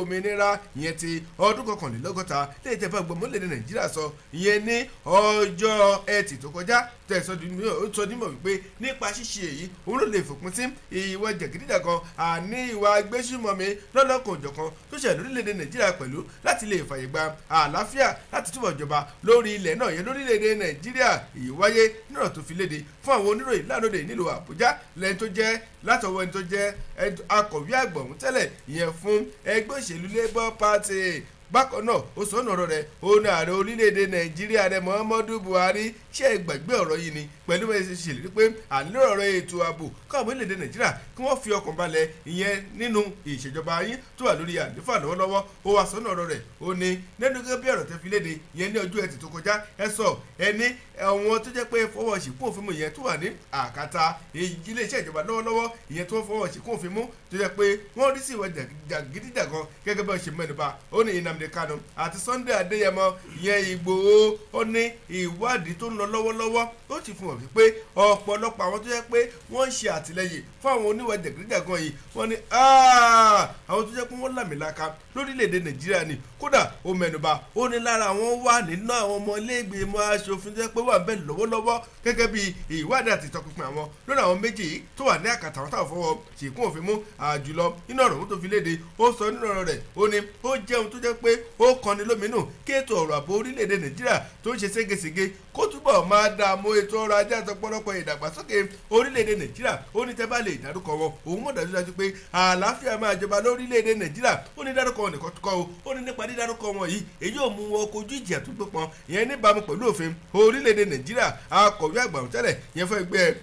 òmìnira ìyẹn ti ọdún kọkànlélọ́gọ́ta lẹ́yìn tẹ́ bá gbọ́ mọ́lẹ́dẹ̀ nàìjíríà sọ ìyẹn ní ọjọ́ ẹtì tó kọjá tẹ̀sán sọ nímọ̀ wípé nípa ṣíṣe èyí òun ló lè fòpin sí ìwà jẹ̀gídíjàgan àní ìwà agbésùmọ̀mí lọ́lọ́kan òjọ̀kan tó ṣẹlẹ̀ lórílẹ̀‐èdè nàìjíríà pẹ̀lú láti lè fàyè gba àlàáfíà láti túbọ̀ jọba lórí ilẹ̀ náà yẹn lórílẹ̀‐èdè nàìjíríà èyí wáyé nínú tó fi léde fún àwọn oníròyìn lánàá nílùú àbújá lẹ́yìn tó jẹ́ látọwọ́ ẹni tó jẹ́ akọ̀wé àgbà ọ̀hún tẹ́lẹ̀ ìyẹn fún ẹgbẹ́ òṣèlú labour party bákan náà ó sọ ọ̀nà rẹ̀ ó ní ààrẹ orílẹ̀-èdè nàìjíríà rẹ̀ muhammadu buhari ṣe é gbàgbé ọ̀rọ̀ yìí ni pẹ̀lú bẹ́ẹ̀ ṣe ṣèlérí pé ànílò ọ̀rọ̀ ètò ààbò káwọn orílẹ̀-èdè nàìjíríà kí wọ́n fi ọkàn balẹ̀ ìyẹn nínú ìṣèjọba yín tó wà lórí àléfà lọ́wọ́lọ́wọ́ ó wá sọ ọ̀nà rẹ̀ ó ní lẹ́nu gẹ́gẹ́ bí ọ̀rọ̀ tẹ́ fi léde ìyẹn ní ọjọ́ ẹtì tó kọjá ẹ sọ ẹni àwọn tó jẹ́ pé fọwọ́ ṣìkún òfin mu ìyẹn tó wà ní àkàtà iléeṣẹ́ ìjọba lọ́wọ́lọ́wọ́ ìyẹn tó fọwọ́ ṣìkún òfin mú tó jẹ́ pé wọ́n rí sí ìwà jàgídíjàgan gẹ́gẹ́ bí wọ́n ṣe mẹ́nuba ó ní Nnamdi Kanu àti Sunday Adéyẹmọ ìyẹn Ìgbòho ó ní ìwádìí tó ń lọ lọ́wọ́lọ́wọ́ ó ti fún wọn wípé ọ̀pọ̀lọpọ̀ àwọn tó jẹ́ pé wọ́n ń ṣe àtìlẹ́yìn fún àwọn oníwà jàgídíjàgan yìí wọ́n ní àwọn tó jẹ́ pé wọ́n làmìlaka lórílẹ̀‐èdè Nàìjíríà ni kódà ó mẹ́nuba ó ní lára àwọn wà nínú àwọn ọmọ iléègbèmọ̀ aṣòfin tó jẹ́ pé wà bẹ́ẹ̀ lọ́wọ́lọ́wọ́ gẹ́gẹ́ bí ìwádìí àti ìtọpinpin àwọn lórí àwọn méjì yìí tó wà ní àkàtà àwọn táwọn fọwọ́ ṣìkún òfin mú àjùlọ nínú ọ̀rọ̀ tó fi léde ó sọ nínú ọ̀rọ̀ rẹ̀ ó ní ó jẹun tó jẹ́ pé ó kọni lóminú kí ètò ọ̀rọ̀ ààbò orílẹ̀-èdè Nàìjíríà tó ń ṣe ségesège kó túbọ̀ máa dààmú ètò ọrọ̀ ajé àtọpọ̀lọpọ̀ ìdàgbàsókè orílẹ̀-èdè Nàìjíríà ó ní tẹ́ bá lè dárúkọ wọn òun mọ̀ dájúdájú pé àlàáfíà máa jọba lórílẹ̀-èdè Nàìjíríà ó ní dárúkọ wọn nìkan kọ́ o ó ní nípa dídárúkọ wọn yìí èyí ò mú wọn kojú ìjìyà tó gbópọn ìyẹn níbàámu pẹ̀lú òfin orílẹ̀-èdè Nàìjíríà akọ̀wé àgbà tẹ́lẹ̀ yẹn fẹ́ gbé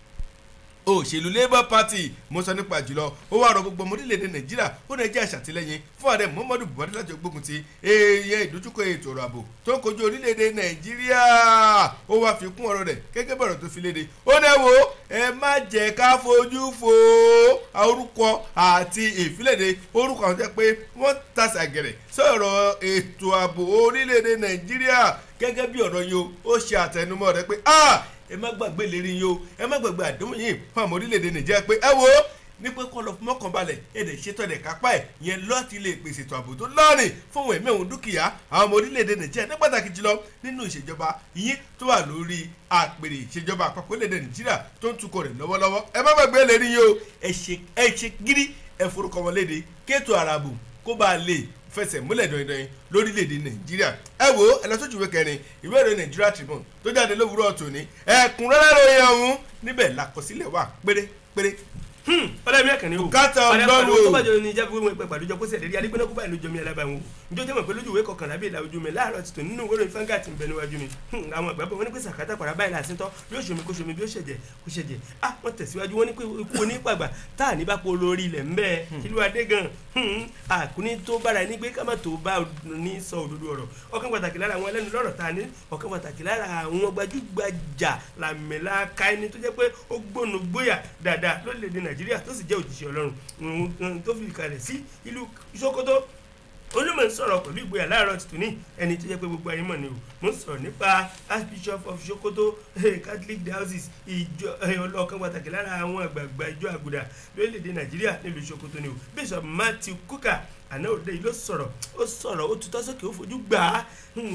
òṣèlú labour party mo sọ nípa jùlọ ó wà rọ gbogbo ọmọ orílẹ̀-èdè nàìjíríà ó náà jẹ́ àṣàtìlẹ́yìn fún ààrẹ muhammadu buhari láti gbógun ti èèyàn ìdójúkọ ètò ọ̀rọ̀ ààbò tó ń kojú orílẹ̀-èdè nàìjíríà ó wá fi kún ọ̀rọ̀ rẹ̀ gẹ́gẹ́ bọ̀rọ̀ tó fi léde ó náà wo ẹ má jẹ́ ká fojú fo orúkọ àti ìfilẹ̀dẹ̀ orúkọ àwọn jẹ́ pé wọ́n tasẹ̀ àgẹ̀rẹ̀ sọ̀rọ̀ ètò ààbò orílẹ̀-èdè nàìjíríà gẹ́gẹ́ bí ọ̀rọ̀ yìí ó ṣe àtẹnumọ́ rẹ̀ pé ah ẹ má gbàgbé lérí yín o ẹ má gbàgbé àdéhùn yìí fún àwọn orílẹ̀-èdè nàìjíríà pé ẹ wo ní pé kọ́ lọ fún mọ́kànbalẹ̀ èdè ṣètò ẹ̀dẹ̀ kápá ẹ̀ yẹn lọ́ọ̀tì lè pèsè ètò ààbò tó lọ́ọ̀rìn fún òun ẹ̀mí òun dúkìá àwọn ọmọ orílẹ̀-èdè nàìjíríà ní pàtàkì jùlọ nínú ìṣèjọba yín tó wà lórí àpèrè ìṣèjọba àpapọ̀ orílẹ̀-èdè nàìjíríà tó ń tukọ̀ rẹ̀ lọ́wọ́lọ́wọ́ ẹ má gbàgbé lérí yín o ẹ ṣe gírí ẹ forúkọ wọn léde kéètò àràbò kó bá a lè fẹsẹ̀ múlẹ̀ dandan lórílẹ̀‐èdè nàìjíríà ẹ wo ẹ lọ sójú ìwé kẹrin ìwé ìròyìn Nigeria Tribune tó jáde lówùúrọ̀ tòní ẹ̀kúnrẹ́rẹ́ ròyìn ọ̀hún níbẹ̀ làkọsílẹ̀ wà pérépéré ọlọ́run yẹn kàn ní o Bùkátà Ọlọ́run o. tó bá jọ ní ìjábọ̀ wọn pẹ̀ pàdójọ kó sẹ̀dẹ̀rí adigunna kó báyìí lójó mi alábàá wọn njó jẹ́ mọ̀ pé lójú ìwé kọkànlá bíi ìlà ojú mi láàárọ̀ ti tò nínú ìwé ìròyìn fáńgà tí ń bẹ níwájú mi àwọn àgbàbọ̀ wọn ní pé sàkátà pàrà báyìí láti tọ́ bí ó ṣomi kó ṣomi bí ó ṣẹ̀jẹ̀ kó ṣẹ̀jẹ̀ ah wọ́n tẹ̀síwájú wọn ní pé ikú onípàgbà tá à ní bá po lórí ilẹ̀ ńbẹ́ ìlú adé gan àkúní tó bára ẹni gbé ká má tó bá ní sọ òdodo ọ̀rọ̀ ọ̀kan pàtàkì lára àwọn ẹlẹ́nu lọ́rọ̀ ta ni ọ̀kan pàtàkì lára àwọn gbajúgbajà làmìlaka ẹni tó jẹ́ pé ó gbónú gbóyà dáadáa lórílẹ̀‐èdè nàìjíríà tó sì jẹ́ òjíṣẹ́ ọlọ́run tó fi kalẹ̀ sí ìlú Sókótó olùmọ̀ ń sọ̀rọ̀ pẹ̀lú ìgboyà láàárọ̀ tuntun ní ẹni tó jẹ́ pé gbogbo ayé mọ̀ ni o mo ń sọ̀rọ̀ nípa archbishop of Sokoto catholic diocese ìjọ ọlọ́kan pàtàkì lára àwọn àgbààgbà ìjọ àgùdà lórílẹ̀‐èdè nàìjíríà nílùú Sokoto ni o bishop Matthew Kuka àná òde yìí ló sọ̀rọ̀ ó sọ̀rọ̀ ó tutọ́ sókè ó fojú gbà á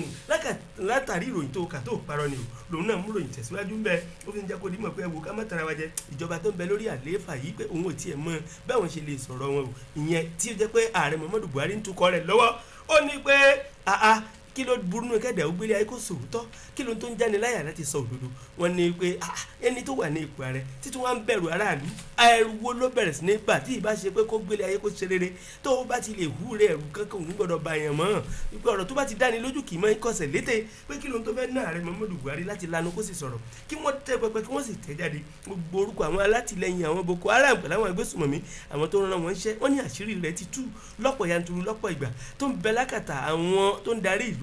látàrí ìròyìn tó kà tó parọ́ ni o lòun náà mú ròyìn tẹ̀síwájú ń bẹ ó fi ń jẹ́ kó dímọ̀ pé ẹ̀wò ká má tara wa jẹ ìjọba tó ń bẹ lórí àlééfà yìí pé òun ò tiẹ̀ mọ báwọn ṣe lè sọ̀rọ̀ wọn o ìyẹn tí ó jẹ́ pé ààrẹ Muhammadu Buhari ń tukọ̀ rẹ̀ lọ́wọ́ ó ní pé àá kí ló burú nù kẹ́dà ó gbélé ayé kó sòótọ́ kí ló tó ń jáni láyà láti sọ òdodo wọn ni pé ẹni tó wà ní ipò ààrẹ títí wọn ń bẹ̀rù aráàlú ẹrù wo ló bẹ̀rẹ̀ sí ní bà tí ìbá ṣe pé kó gbélé ayé kó ṣe rere tó o bá ti lè hú rẹ ẹrù kankan òun gbọdọ̀ bá yẹn mọ́ wípé ọ̀rọ̀ tó bá ti dáni lójú kì í mọ́ ikọ̀sẹ̀ létè pé kí ló ń tó fẹ́ ná ààrẹ Muhammadu Buhari láti lanu kó sì sọ̀rọ̀ kí wọ́n tẹ́ pẹpẹ kí wọ́n sì tẹ́ jáde gbogbo orúkọ àwọn alátìlẹyìn àwọn Boko Haram pẹ̀lú àwọn agbésùmọ̀mí àwọn tó ń ran wọn ṣẹ́ wọ́n ní àṣírí rẹ̀ ti tú lọ́pọ̀ yanturu lọ́pọ̀ ìgbà tó ń bẹ lákàtà àwọn tó ń darí ìlú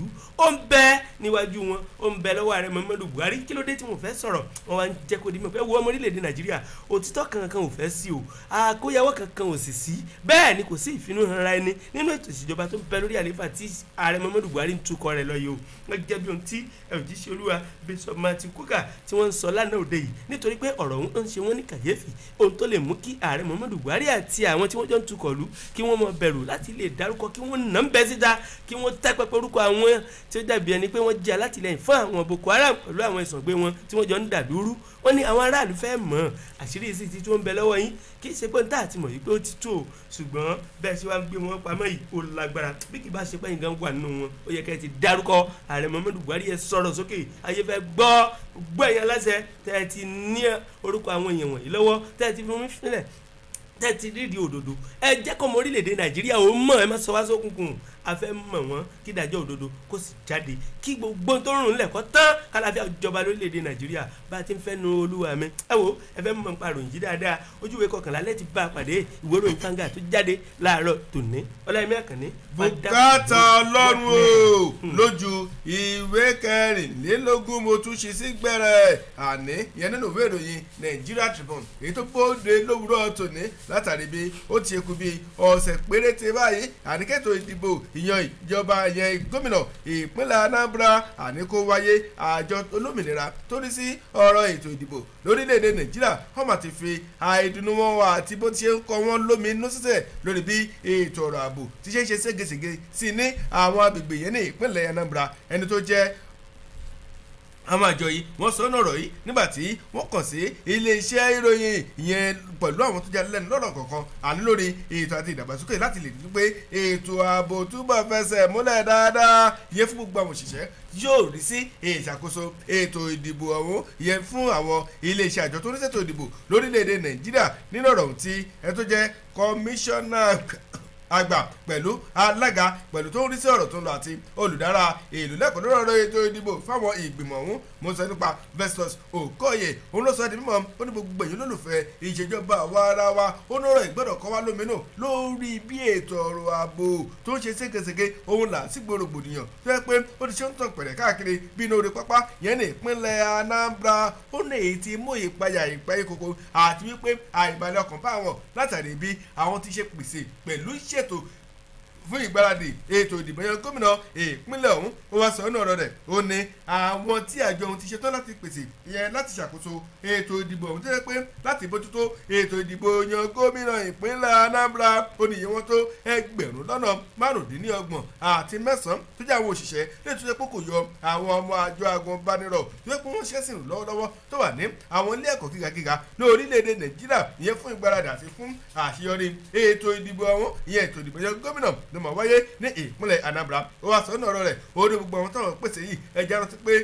òṣèlú ó ń bẹ níwájú wọn ó ń bẹ lọ́wọ́ ààrẹ muhammadu buhari kí ló dé tí mo fẹ́ sọ̀rọ̀ wọn wá ń jẹ́ kó di mọ̀ pé wo ọmọ orílẹ̀-èdè nàìjíríà òtítọ́ kankan ò fẹ́ sí o àkóyawọ́ kankan ò sì sí bẹ́ẹ̀ ni kò sí ìfinúhanra ẹni nínú ètò ìṣèjọba tó ń bẹ lórí àlééfà tí ààrẹ muhammadu buhari ń tukọ̀ rẹ̀ lọ yìí o wọ́n jẹ́ bí ohun tí òjíṣẹ́ olúwa bishop martin kuka tí wọ́n ń sọ lánàá òde yìí nítorí pé ọ̀rọ̀ ọ̀hún ń ṣe wọ́n ní kàyéfì ohun tó lè mú kí ààrẹ muhammadu buhari àti àwọn tí wọ́n jọ ń tukọ̀ lù kí wọ́n mọ bẹ̀rù láti lè dárúkọ kí wọ́n nà ń bẹ́ síta kí wọ́n tẹ́ pẹpẹ orúkọ àwọn tí ó dàbí ẹni pé wọ́n jẹ́ alátìlẹyìn fún àwọn boko haram pẹ̀lú àwọn ìsọ̀gbé wọn tí wọ́n jọ ń dàdúrú wọ́n ní àwọn aráàlú fẹ́ mọ̀ àṣírí sí ti tó ń bẹ lọ́wọ́ yín kì í ṣe pé níta àti mọ̀ yìí pé ó ti tó o ṣùgbọ́n bẹ́ẹ̀ ṣe wá ń gbé wọn pamọ́ yìí ó lágbára bí kì bá ṣe pé nǹkan wà nínú wọn ó yẹ kẹ́ ẹ ti dárúkọ ààrẹ muhammadu buhari yẹ sọ̀rọ̀ sókè ayé fẹ́ gbọ́ gbọ́ ẹ̀yàn aláṣẹ tẹ́ ẹ ti ní orúkọ àwọn èèyàn wọ̀nyí lọ́wọ́ tẹ́ ẹ ti fi mí sílẹ̀ tẹ́ ẹ ti rídìí òdodo ẹ jẹ́ kọ́ ọmọ orílẹ̀-èdè nàìjíríà ó mọ̀ ẹ má sọ wá sókùnkùn a fẹ́ mọ̀ wọ́n kí ìdájọ́ òdodo kó sì jáde kí gbogbo tó ń rùn lẹ̀kọ́ tán kálàfíà jọba lórílẹ̀‐èdè nàìjíríà bá a ti ń fẹ́ nu olúwa mi ẹ wo ẹ fẹ́ mọ̀ nípa ròyìn jí dáadáa ojúwe kọkànlá lẹ́ẹ̀tì bá a pàdé ìwé ròyìn kanga tó jáde láàárọ̀ tòní ọláyẹmí àkànní. bùkátà ọlọ́run o lójú ìwé kẹrìnlélógún mo tún ṣe sí gbẹrẹ àní yẹn nínú ìwé ìròyìn Nigeria Tribune èyí tó bóde lówùúrọ̀ tòní látàrí bí ó ti kú bí ọ̀sẹ̀ péréte báyìí àníkẹ́tò ìdìbò ìyan ìjọba yẹn gómìnà ìpínlẹ̀ Anambra àníkó wáyé àjọ olómìnira tó rí sí ọ̀rọ̀ ètò ìdìbò lórílẹ̀‐èdè Nàìjíríà wọ́n mà ti fi àìdùnnú wọn wà àti bó ti ṣe ń kọ́ wọn lómi inú sísẹ̀ lórí bí ètò ọ̀rọ̀ ààbò ti ṣe ń ṣe ségesège sí ní àwọn agbègbè yẹn ní ìpínlẹ̀ Anambra ẹni tó jẹ́ àwọn àjọ yìí wọ́n sọ ọ́nà ọ̀rọ̀ yìí nígbà tí wọ́n kàn sí iléeṣẹ́ ìròyìn ìyẹn pẹ̀lú àwọn tó jáde lẹ́nu lọ́rọ̀ kọ̀ọ̀kan àní lórí ètò àti ìdàgbàsókè láti lè rí pé ètò ààbò túbọ̀ fẹsẹ̀ múlẹ̀ dáadáa ìyẹn fún gbogbo àwọn òṣìṣẹ́ yóò rí sí ìṣàkóso ètò ìdìbò ọ̀hún ìyẹn fún àwọn iléeṣẹ́ àjọ tó ń ṣètò ìdìbò lórílẹ̀‐èdè Nàìjíríà nínú ọ̀rọ̀ tí ẹ tó jẹ́ kọmíṣánná àgbà pẹ̀lú alága pẹ̀lú tó ń rí sí ọ̀rọ̀ tó ń lọ àti olùdára ìlú lẹ́kọ̀ọ́ lórí ọ̀rọ̀ ètò ìdìbò fáwọn ìgbìmọ̀ ọ̀hún mo sọ nípa Festus Okoye òun ló sọ di mímọ̀ ó ní gbogbo èyí lólùfẹ́ ìṣèjọba àwa ara wa ó ní ọ̀rọ̀ ìgbọ́dọ̀ kọ́ wá lóminú lórí bí ètò ọ̀rọ̀ ààbò tó ń ṣe ségesège òun là sí gbòrògbòdìyàn tó yẹ pé ó ti ṣe ń tàn pẹ̀rẹ̀ káàkiri bí inú orí pápá yẹn ní ìpínlẹ̀ Anambra ó ní èyí tí mú ìpayà ìpẹ́ ìkòkò àti wípé àìbalẹ̀ ọkàn bá wọn látàrí bí àwọn ti ṣe pèsè pẹ̀lú ṣètò fún ìgbáradì ètò ìdìbò yẹn gómìnà ìpínlẹ̀ ọ̀hún ó wá sọ ọ́nà ọ̀rọ̀ rẹ̀ ó ní àwọn tí àjọ ohun ti ṣetán láti pèsè yẹn láti ṣàkóso ètò ìdìbò ọ̀hún tó yẹ pé láti bójútó ètò ìdìbò yan gómìnà ìpínlẹ̀ Anambra ó ní iye wọn tó ẹgbẹ̀rún lọ́nà márùndínlọ́gbọ̀n àti mẹ́sàn-án tó jẹ́ àwọn òṣìṣẹ́ lẹ́yìn tó yẹ pé kò yọ àwọn ọmọ àjọ agùnbánirọ̀ tó yẹ pé wọ́n ṣẹ́sìn lọ́wọ́lọ́wọ́ tó wà ní àwọn ilé ẹ̀kọ́ gíga gíga ní orílẹ̀-èdè Nàìjíríà ìyẹn fún ìgbáradì àti fún àṣeyọrí ètò ìdìbò ọ̀hún ìyẹn ètò ìdìbò yan gómìnà ló máa wáyé ní ìpínlẹ̀ Anambra ó wá sọ ọ́nà ọ̀rọ̀ rẹ̀ ó ní gbogbo àwọn táwọn pèsè yìí ẹja rántí pé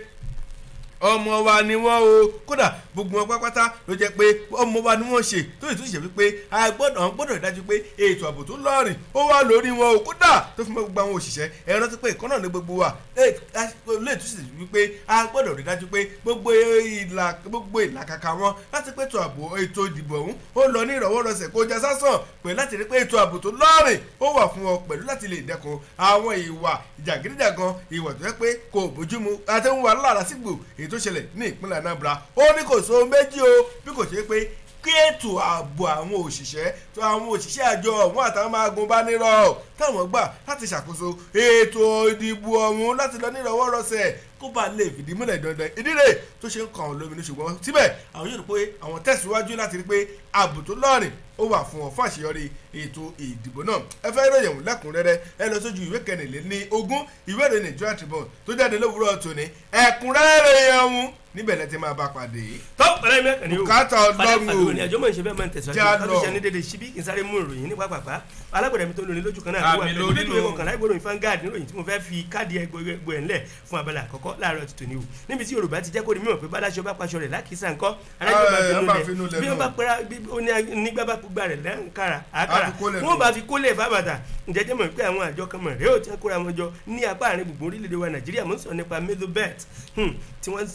ọmọ wa ni wọn o kódà gbogbo wọn pátápátá ló jẹ́ pé ọmọ wa ni wọn ṣe tó yìí tó ṣe wípé a gbọ́dọ̀ gbọ́dọ̀ dájú pé ètò ààbò tó lọ́rìn ó wà lórí wọn o kódà tó fi mọ́ gbogbo àwọn òṣìṣẹ́ ẹ rántí pé ìkànnà ní gbogbo wa lè tó ṣe wípé a gbọ́dọ̀ rí dájú pé gbogbo ìlà gbogbo ìlàkàkà wọn láti pé ètò ààbò ètò ìdìbò ọ̀hún ó lọ ní ìrọ̀wọ́rọ̀sẹ̀ kó já sásàn pẹ̀lú láti rí pé ètò ààbò tó lọ́rìn ó wà fún ọ pẹ̀lú láti lè dẹ́kun àwọn ìwà ìjàgídíjàgan ìwà tó yẹ pé kò bójúmu àtẹ̀wọ̀n wà lára sígbò èyí tó ṣẹlẹ̀ ní ìpínlẹ̀ Anambra ó ní kò so méjì o bí kò ṣe pé kí ètò ààbò àwọn òṣìṣẹ́ tó àwọn òṣìṣẹ́ àjọ ọ̀hún àtàwọn máa gun bá nírọ̀ táwọn gbà láti ṣàkóso ètò ìdìbò ọ̀hún láti lọ nírọ̀wọ́rọ̀sẹ̀ kó bá lè fìdí múlẹ̀ dandan ìdílé tó ṣe ń kàn án lóminú ṣùgbọ́n síbẹ̀ àwọn yóò rí pé àwọn tẹ̀síwájú láti rí pé ààbò tó lọ́rìn ó wà fún ọ fún àṣeyọrí ètò ìdìbò náà ẹ fẹ́ ròyìn òun lẹ́kùnrẹ́rẹ́ ẹ lọ sójú ìwé kẹrìnlẹ́ ní ogún ìwé ìròyìn Nigeria Tribune tó jáde lówùúrọ̀ tòní ẹ̀kúnrẹ́rẹ́ ròyìn ọ̀hún níbẹ̀ lẹ́ ti máa bá pàdé. tó pẹ̀lẹ́ mẹ́kànnì o bùkátà ọlọ́run o o ní àjọ mọ̀ ìṣẹ́ bẹ́ẹ̀ máa ń tẹ̀síwájú Já ká lọ. tó ṣe ní dédé síbí kí n sáré mú ìròyìn ní pápápá alágbèrè mi tó lóní lójú kan náà ló wà Àmì pẹ̀lú lórí nínú lò. ìwé kọkànlá ìgbòròyìn fangad níròyìn tí mo fẹ́ fi káàdì ẹgbẹ́ ẹ̀ ńlẹ̀ fún abala àkọ́kọ́ láàárọ̀ ti tòní o níbi tí Yorùbá ti jẹ́ kó di mímọ̀ pé báláṣọ bá paṣọ rẹ̀ lákìsà ńkọ́ alájọ bá Ẹ, finú bá lẹ̀ finú lẹ̀ bí náà. wọ́n bá pẹ́ra bí ó ní nígbà bá gbà rẹ̀ lẹ́ǹkara àkàrà Á fi kólẹ̀ wọ́n nù. bá fi kólẹ̀ fábàtà ǹjẹ́jẹ́ mọ̀ pé àwọn àjọ kan mọ̀ rẹ́ ò tí wọ́n kóra wọn jọ ní apá àárín gbùngbùn orílẹ̀-èdè wa Nàìjíríà mọ̀ ń sọ nípa mezobet tí wọ́n bẹ̀rẹ̀ sí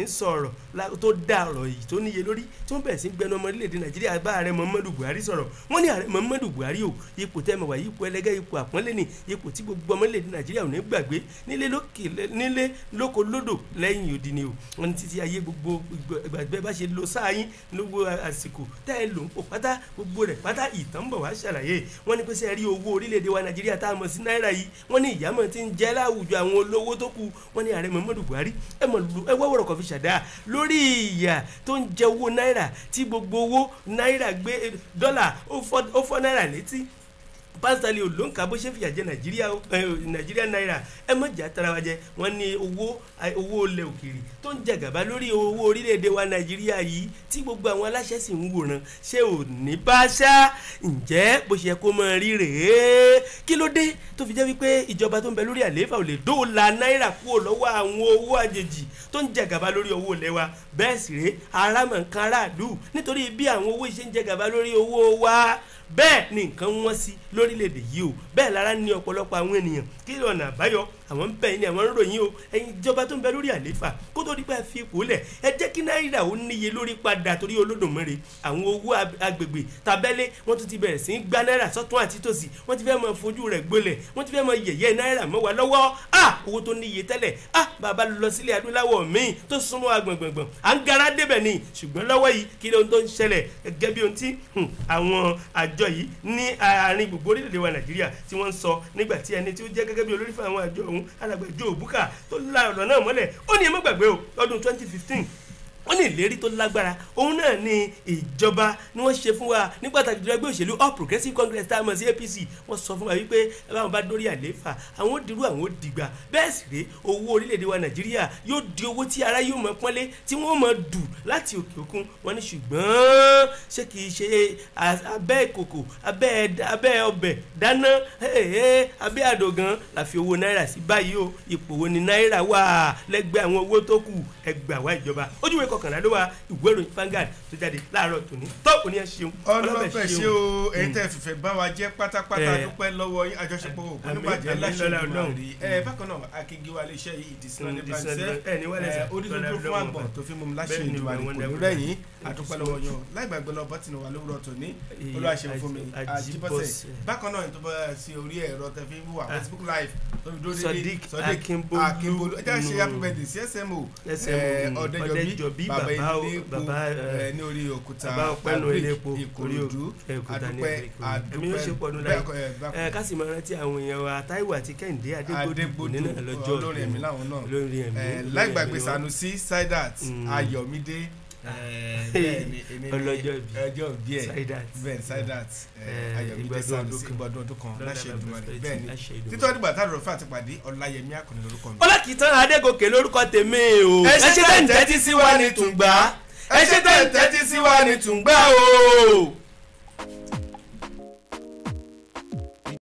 sọ̀rọ̀ la- tó dá ọ̀rọ̀ yìí tó níye lórí tí wọ́n bẹ̀rẹ̀ sí gbẹnu ọmọ orílẹ̀-èdè nàìjíríà bá ààrẹ muhammadu buhari sọ̀rọ̀ wọ́n ní ààrẹ muhammadu buhari o ipò tẹ́ ẹ mọ̀ wá ipò ẹlẹ́gẹ́ ipò àpọ́nlé ni ipò tí gbogbo ọmọ orílẹ̀-èdè nàìjíríà ò ní gbàgbé nílé lókè nílé lóko lódò lẹ́yìn odi ni o wọ́n ní títí ayé gbogbo ìgbàgbẹ́ bá ṣe lo sáà yín lówó àsìkò tẹ́ ẹ lò ń pò pátá gbogbo rẹ̀ pátá ìtàn bọ̀ wá ṣàlàyé wọ́n ní pé sẹ́ rí owó orílẹ̀-èdè wa nàìjíríà tá a mọ̀ sí náírà yìí wọ́n ní ìyàmọ̀ ti ń jẹ́ láwùjọ àwọn olówó tó kù wọ́n ní ààrẹ muhammadu buhari ẹ mọ̀ lu ẹ wọ́wọ́rọ̀ kọfí ṣàdá lórí ìyà tó ń jẹ owó náírà tí gbogbo owó náírà gbé dọ́là ó fọ́ ó fọ́ náírà létí pásítọ̀lì olóńkà bó ṣe fìyà jẹ nàìjíríà ẹ, nàìjíríà náírà ẹ mọ̀ jà tara wa jẹ wọ́n ní owó ẹ, owó ilẹ̀ òkèèrè tó ń jẹ gàba lórí owó orílẹ̀-èdè wa nàìjíríà yìí tí gbogbo àwọn aláṣẹ sì ń wòran ṣé ò ní bá ṣá ǹjẹ́ bó ṣe yẹ kó máa rí rèé kí ló dé tó fi jẹ́ wípé ìjọba tó ń bẹ lórí àlééfà ò lè dóòlà náírà kúrò lọ́wọ́ àwọn owó àjèjì tó ń jẹ gàba lórí owó ilẹ̀ wa bẹ́ẹ̀ sì rèé arámọ̀ nǹkan aráàlú nítorí bí àwọn owó ìṣe ń jẹ gàba lórí owó wa bẹ́ẹ̀ ni nǹkan wọ́n sí lórílẹ̀‐èdè yìí o bẹ́ẹ̀ lára ní ọ̀pọ̀lọpọ̀ àwọn ènìyàn kí ọ̀nà àbáyọ àwọn ń bẹ̀ yín ni àwọn ń ròyìn o ẹ̀yin ìjọba tó ń bẹ lórí àlééfà kó tó di pé ẹ fi ipò lẹ̀ ẹ jẹ́ kí náírà ó níye lórí padà torí olódùmarè àwọn owó ab- agbègbè tabẹ́lé wọ́n tún ti bẹ̀rẹ̀ sí í gbá náírà sọ́tún àti tòsì wọ́n ti fẹ́ mọ fojú rẹ̀ gbolẹ̀ wọ́n ti fẹ́ mọ yẹ̀yẹ́ náírà mọ́ wa lọ́wọ́ à owó tó níye tẹ́lẹ̀ à bàbá lọ sílẹ̀ adúláwọ̀ míì tó súnmọ́ agbọ̀ngbọ̀ngbọ̀n à ń gara débẹ̀ ni ṣùgbọ́n lọ́wọ́ yìí kí ló ń tó ń ṣẹlẹ̀ gẹ́gẹ́ bí ohun tí hmm, àwọn àjọ yìí ní àárín gbogbo orílẹ̀-èdè wa nàìjíríà tí wọ́n ń sọ nígbà tí ẹni tí ó jẹ́ gẹ́gẹ́ bí olórí fún àwọn àjọ ọ̀hún alàgbẹ̀jọ òbúkà tó la ọ̀rọ̀ náà mọ́lẹ̀ ó ní ẹ má gbàgbé o lọ́dún twenty fifteen wọ́n ní ìlérí tó lágbára òun náà ni ìjọba ni wọ́n ṣe fún wa ní pàtàkì jùlọ ẹgbẹ́ òṣèlú all progressives congress tá a mọ̀ sí apc wọ́n sọ fún wa wípé ẹ bá wọn bá dórí àlééfà àwọn ó dirú àwọn ó dìgbà bẹ́ẹ̀ sì rèé owó orílẹ̀-èdè wa nàìjíríà yóò di owó tí ara yóò mọ pọ́nlé tí wọ́n mọ dù láti òkè òkun wọ́n ní ṣùgbọ́n ṣé kì í ṣe a- abẹ́ ìkòkò abẹ́ ẹ̀dá- abẹ́ ọbẹ̀ dáná ẹ̀ẹ́ abẹ́ àdògán la fi owó náírà sí báyìí o ipò wo ni náírà wà lẹ́gbẹ̀ẹ́ àwọn owó tó kù ẹgbẹ́ àwa ìjọba ojúwe kọkànlá ló wà ìwé ìròyìn Vanguard tó jáde láàárọ̀ tòní tó òní ẹ ṣeun ọlọ́fẹ́ ṣe o èyí tẹ́ fìfẹ́ bá wa jẹ́ pátápátá Eh. dúpẹ́ lọ́wọ́ yín àjọṣepọ̀ òkú Àmín, níbàjẹ́ àmín, láṣẹ lọ́lá ìdúmọ̀ Ọlọ́run. rí ẹ bákan náà akíngí wa iléeṣẹ́ yìí ìdísínà ní Mm, ìdísínà bàjẹ́ ní- ẹ ní wálẹ̀ sà. onídùúdú Lọ́lá fún Ọlọ́run àgbọ̀n ọba. tó fi mú mi láṣẹ Bẹ́ẹ̀ ni, ìdúmọ̀ rí wọ́n kò ní dẹ́kun. rẹ̀yìn àdúpẹ́ lọ́wọ́ yan láìgbàgbé lọ bọ́tìnì wa lówùrọ̀ tòní Èyí, olúwaṣẹ́ fún mi Àjí- àjíbọ́sẹ̀ Àjíbọ́sẹ̀. bákan náà tó bá sí orí ẹ̀rọ tẹ fi wà Ah. Facebook live tó fi dúró Sodiq dédé Akínbólú. Akínbólú ẹ jẹ́ ṣe Mm. happy birthday sí SMO SMO, eh, mm, Ọ̀dẹ́jọbí Ọ̀dẹ́jọbí, bàbá bàbá o- ilé epo bàbá, eh, eh, ní orí òkúta bàbá ọpẹ́nu Agric, elépo orí Ìkòròdú òkúta ní àdúpẹ́ Ìkòròdú. ẹ̀mí yóò ṣe pọ̀ nù bẹ́ẹ̀ láyé kọ́ ẹ̀ bá ẹ ká sì máa rántí àwọn èèyàn wa Táíwò àti Kẹ́hìndé Adégbòdù Adégbòdù nínú lọ́jọ́ olórin ẹ̀mí láwọn náà olórin ẹ̀mí Eh, olórin láì ẹ̀mí gbàgbé ni wọ́n. Sanusi Saidat Mm. Ayọ̀mídé eh, bẹ́ẹ̀ ni èmi ni Ọlọ́jọ́ ìbí. ọjọ́ ìbí ẹ̀ Saidat. bẹ́ẹ̀ Saidat eh, Eh, Ayọ̀mídé ìgbádùn Sanusi ọdún kan. ìgbádùn ọdún kan Lọ́la láṣẹ bàbá Èdùmàrè Fẹ́tì, bẹ́ẹ̀ ni láṣẹ Èdùmàrè. títọ́ dìgbà tá a rọ̀ fún àtìpàdé Ọláyẹmí Àkànní lórúkọ mi. Ọlákìtàn Adégòkè lórúkọ tèmi o ẹ ṣe tẹ̀ ń tẹ́tí sí wa ní tùǹgbà ẹ ṣe tẹ̀ ń tẹ́tí sí wa ní tùǹgbà o.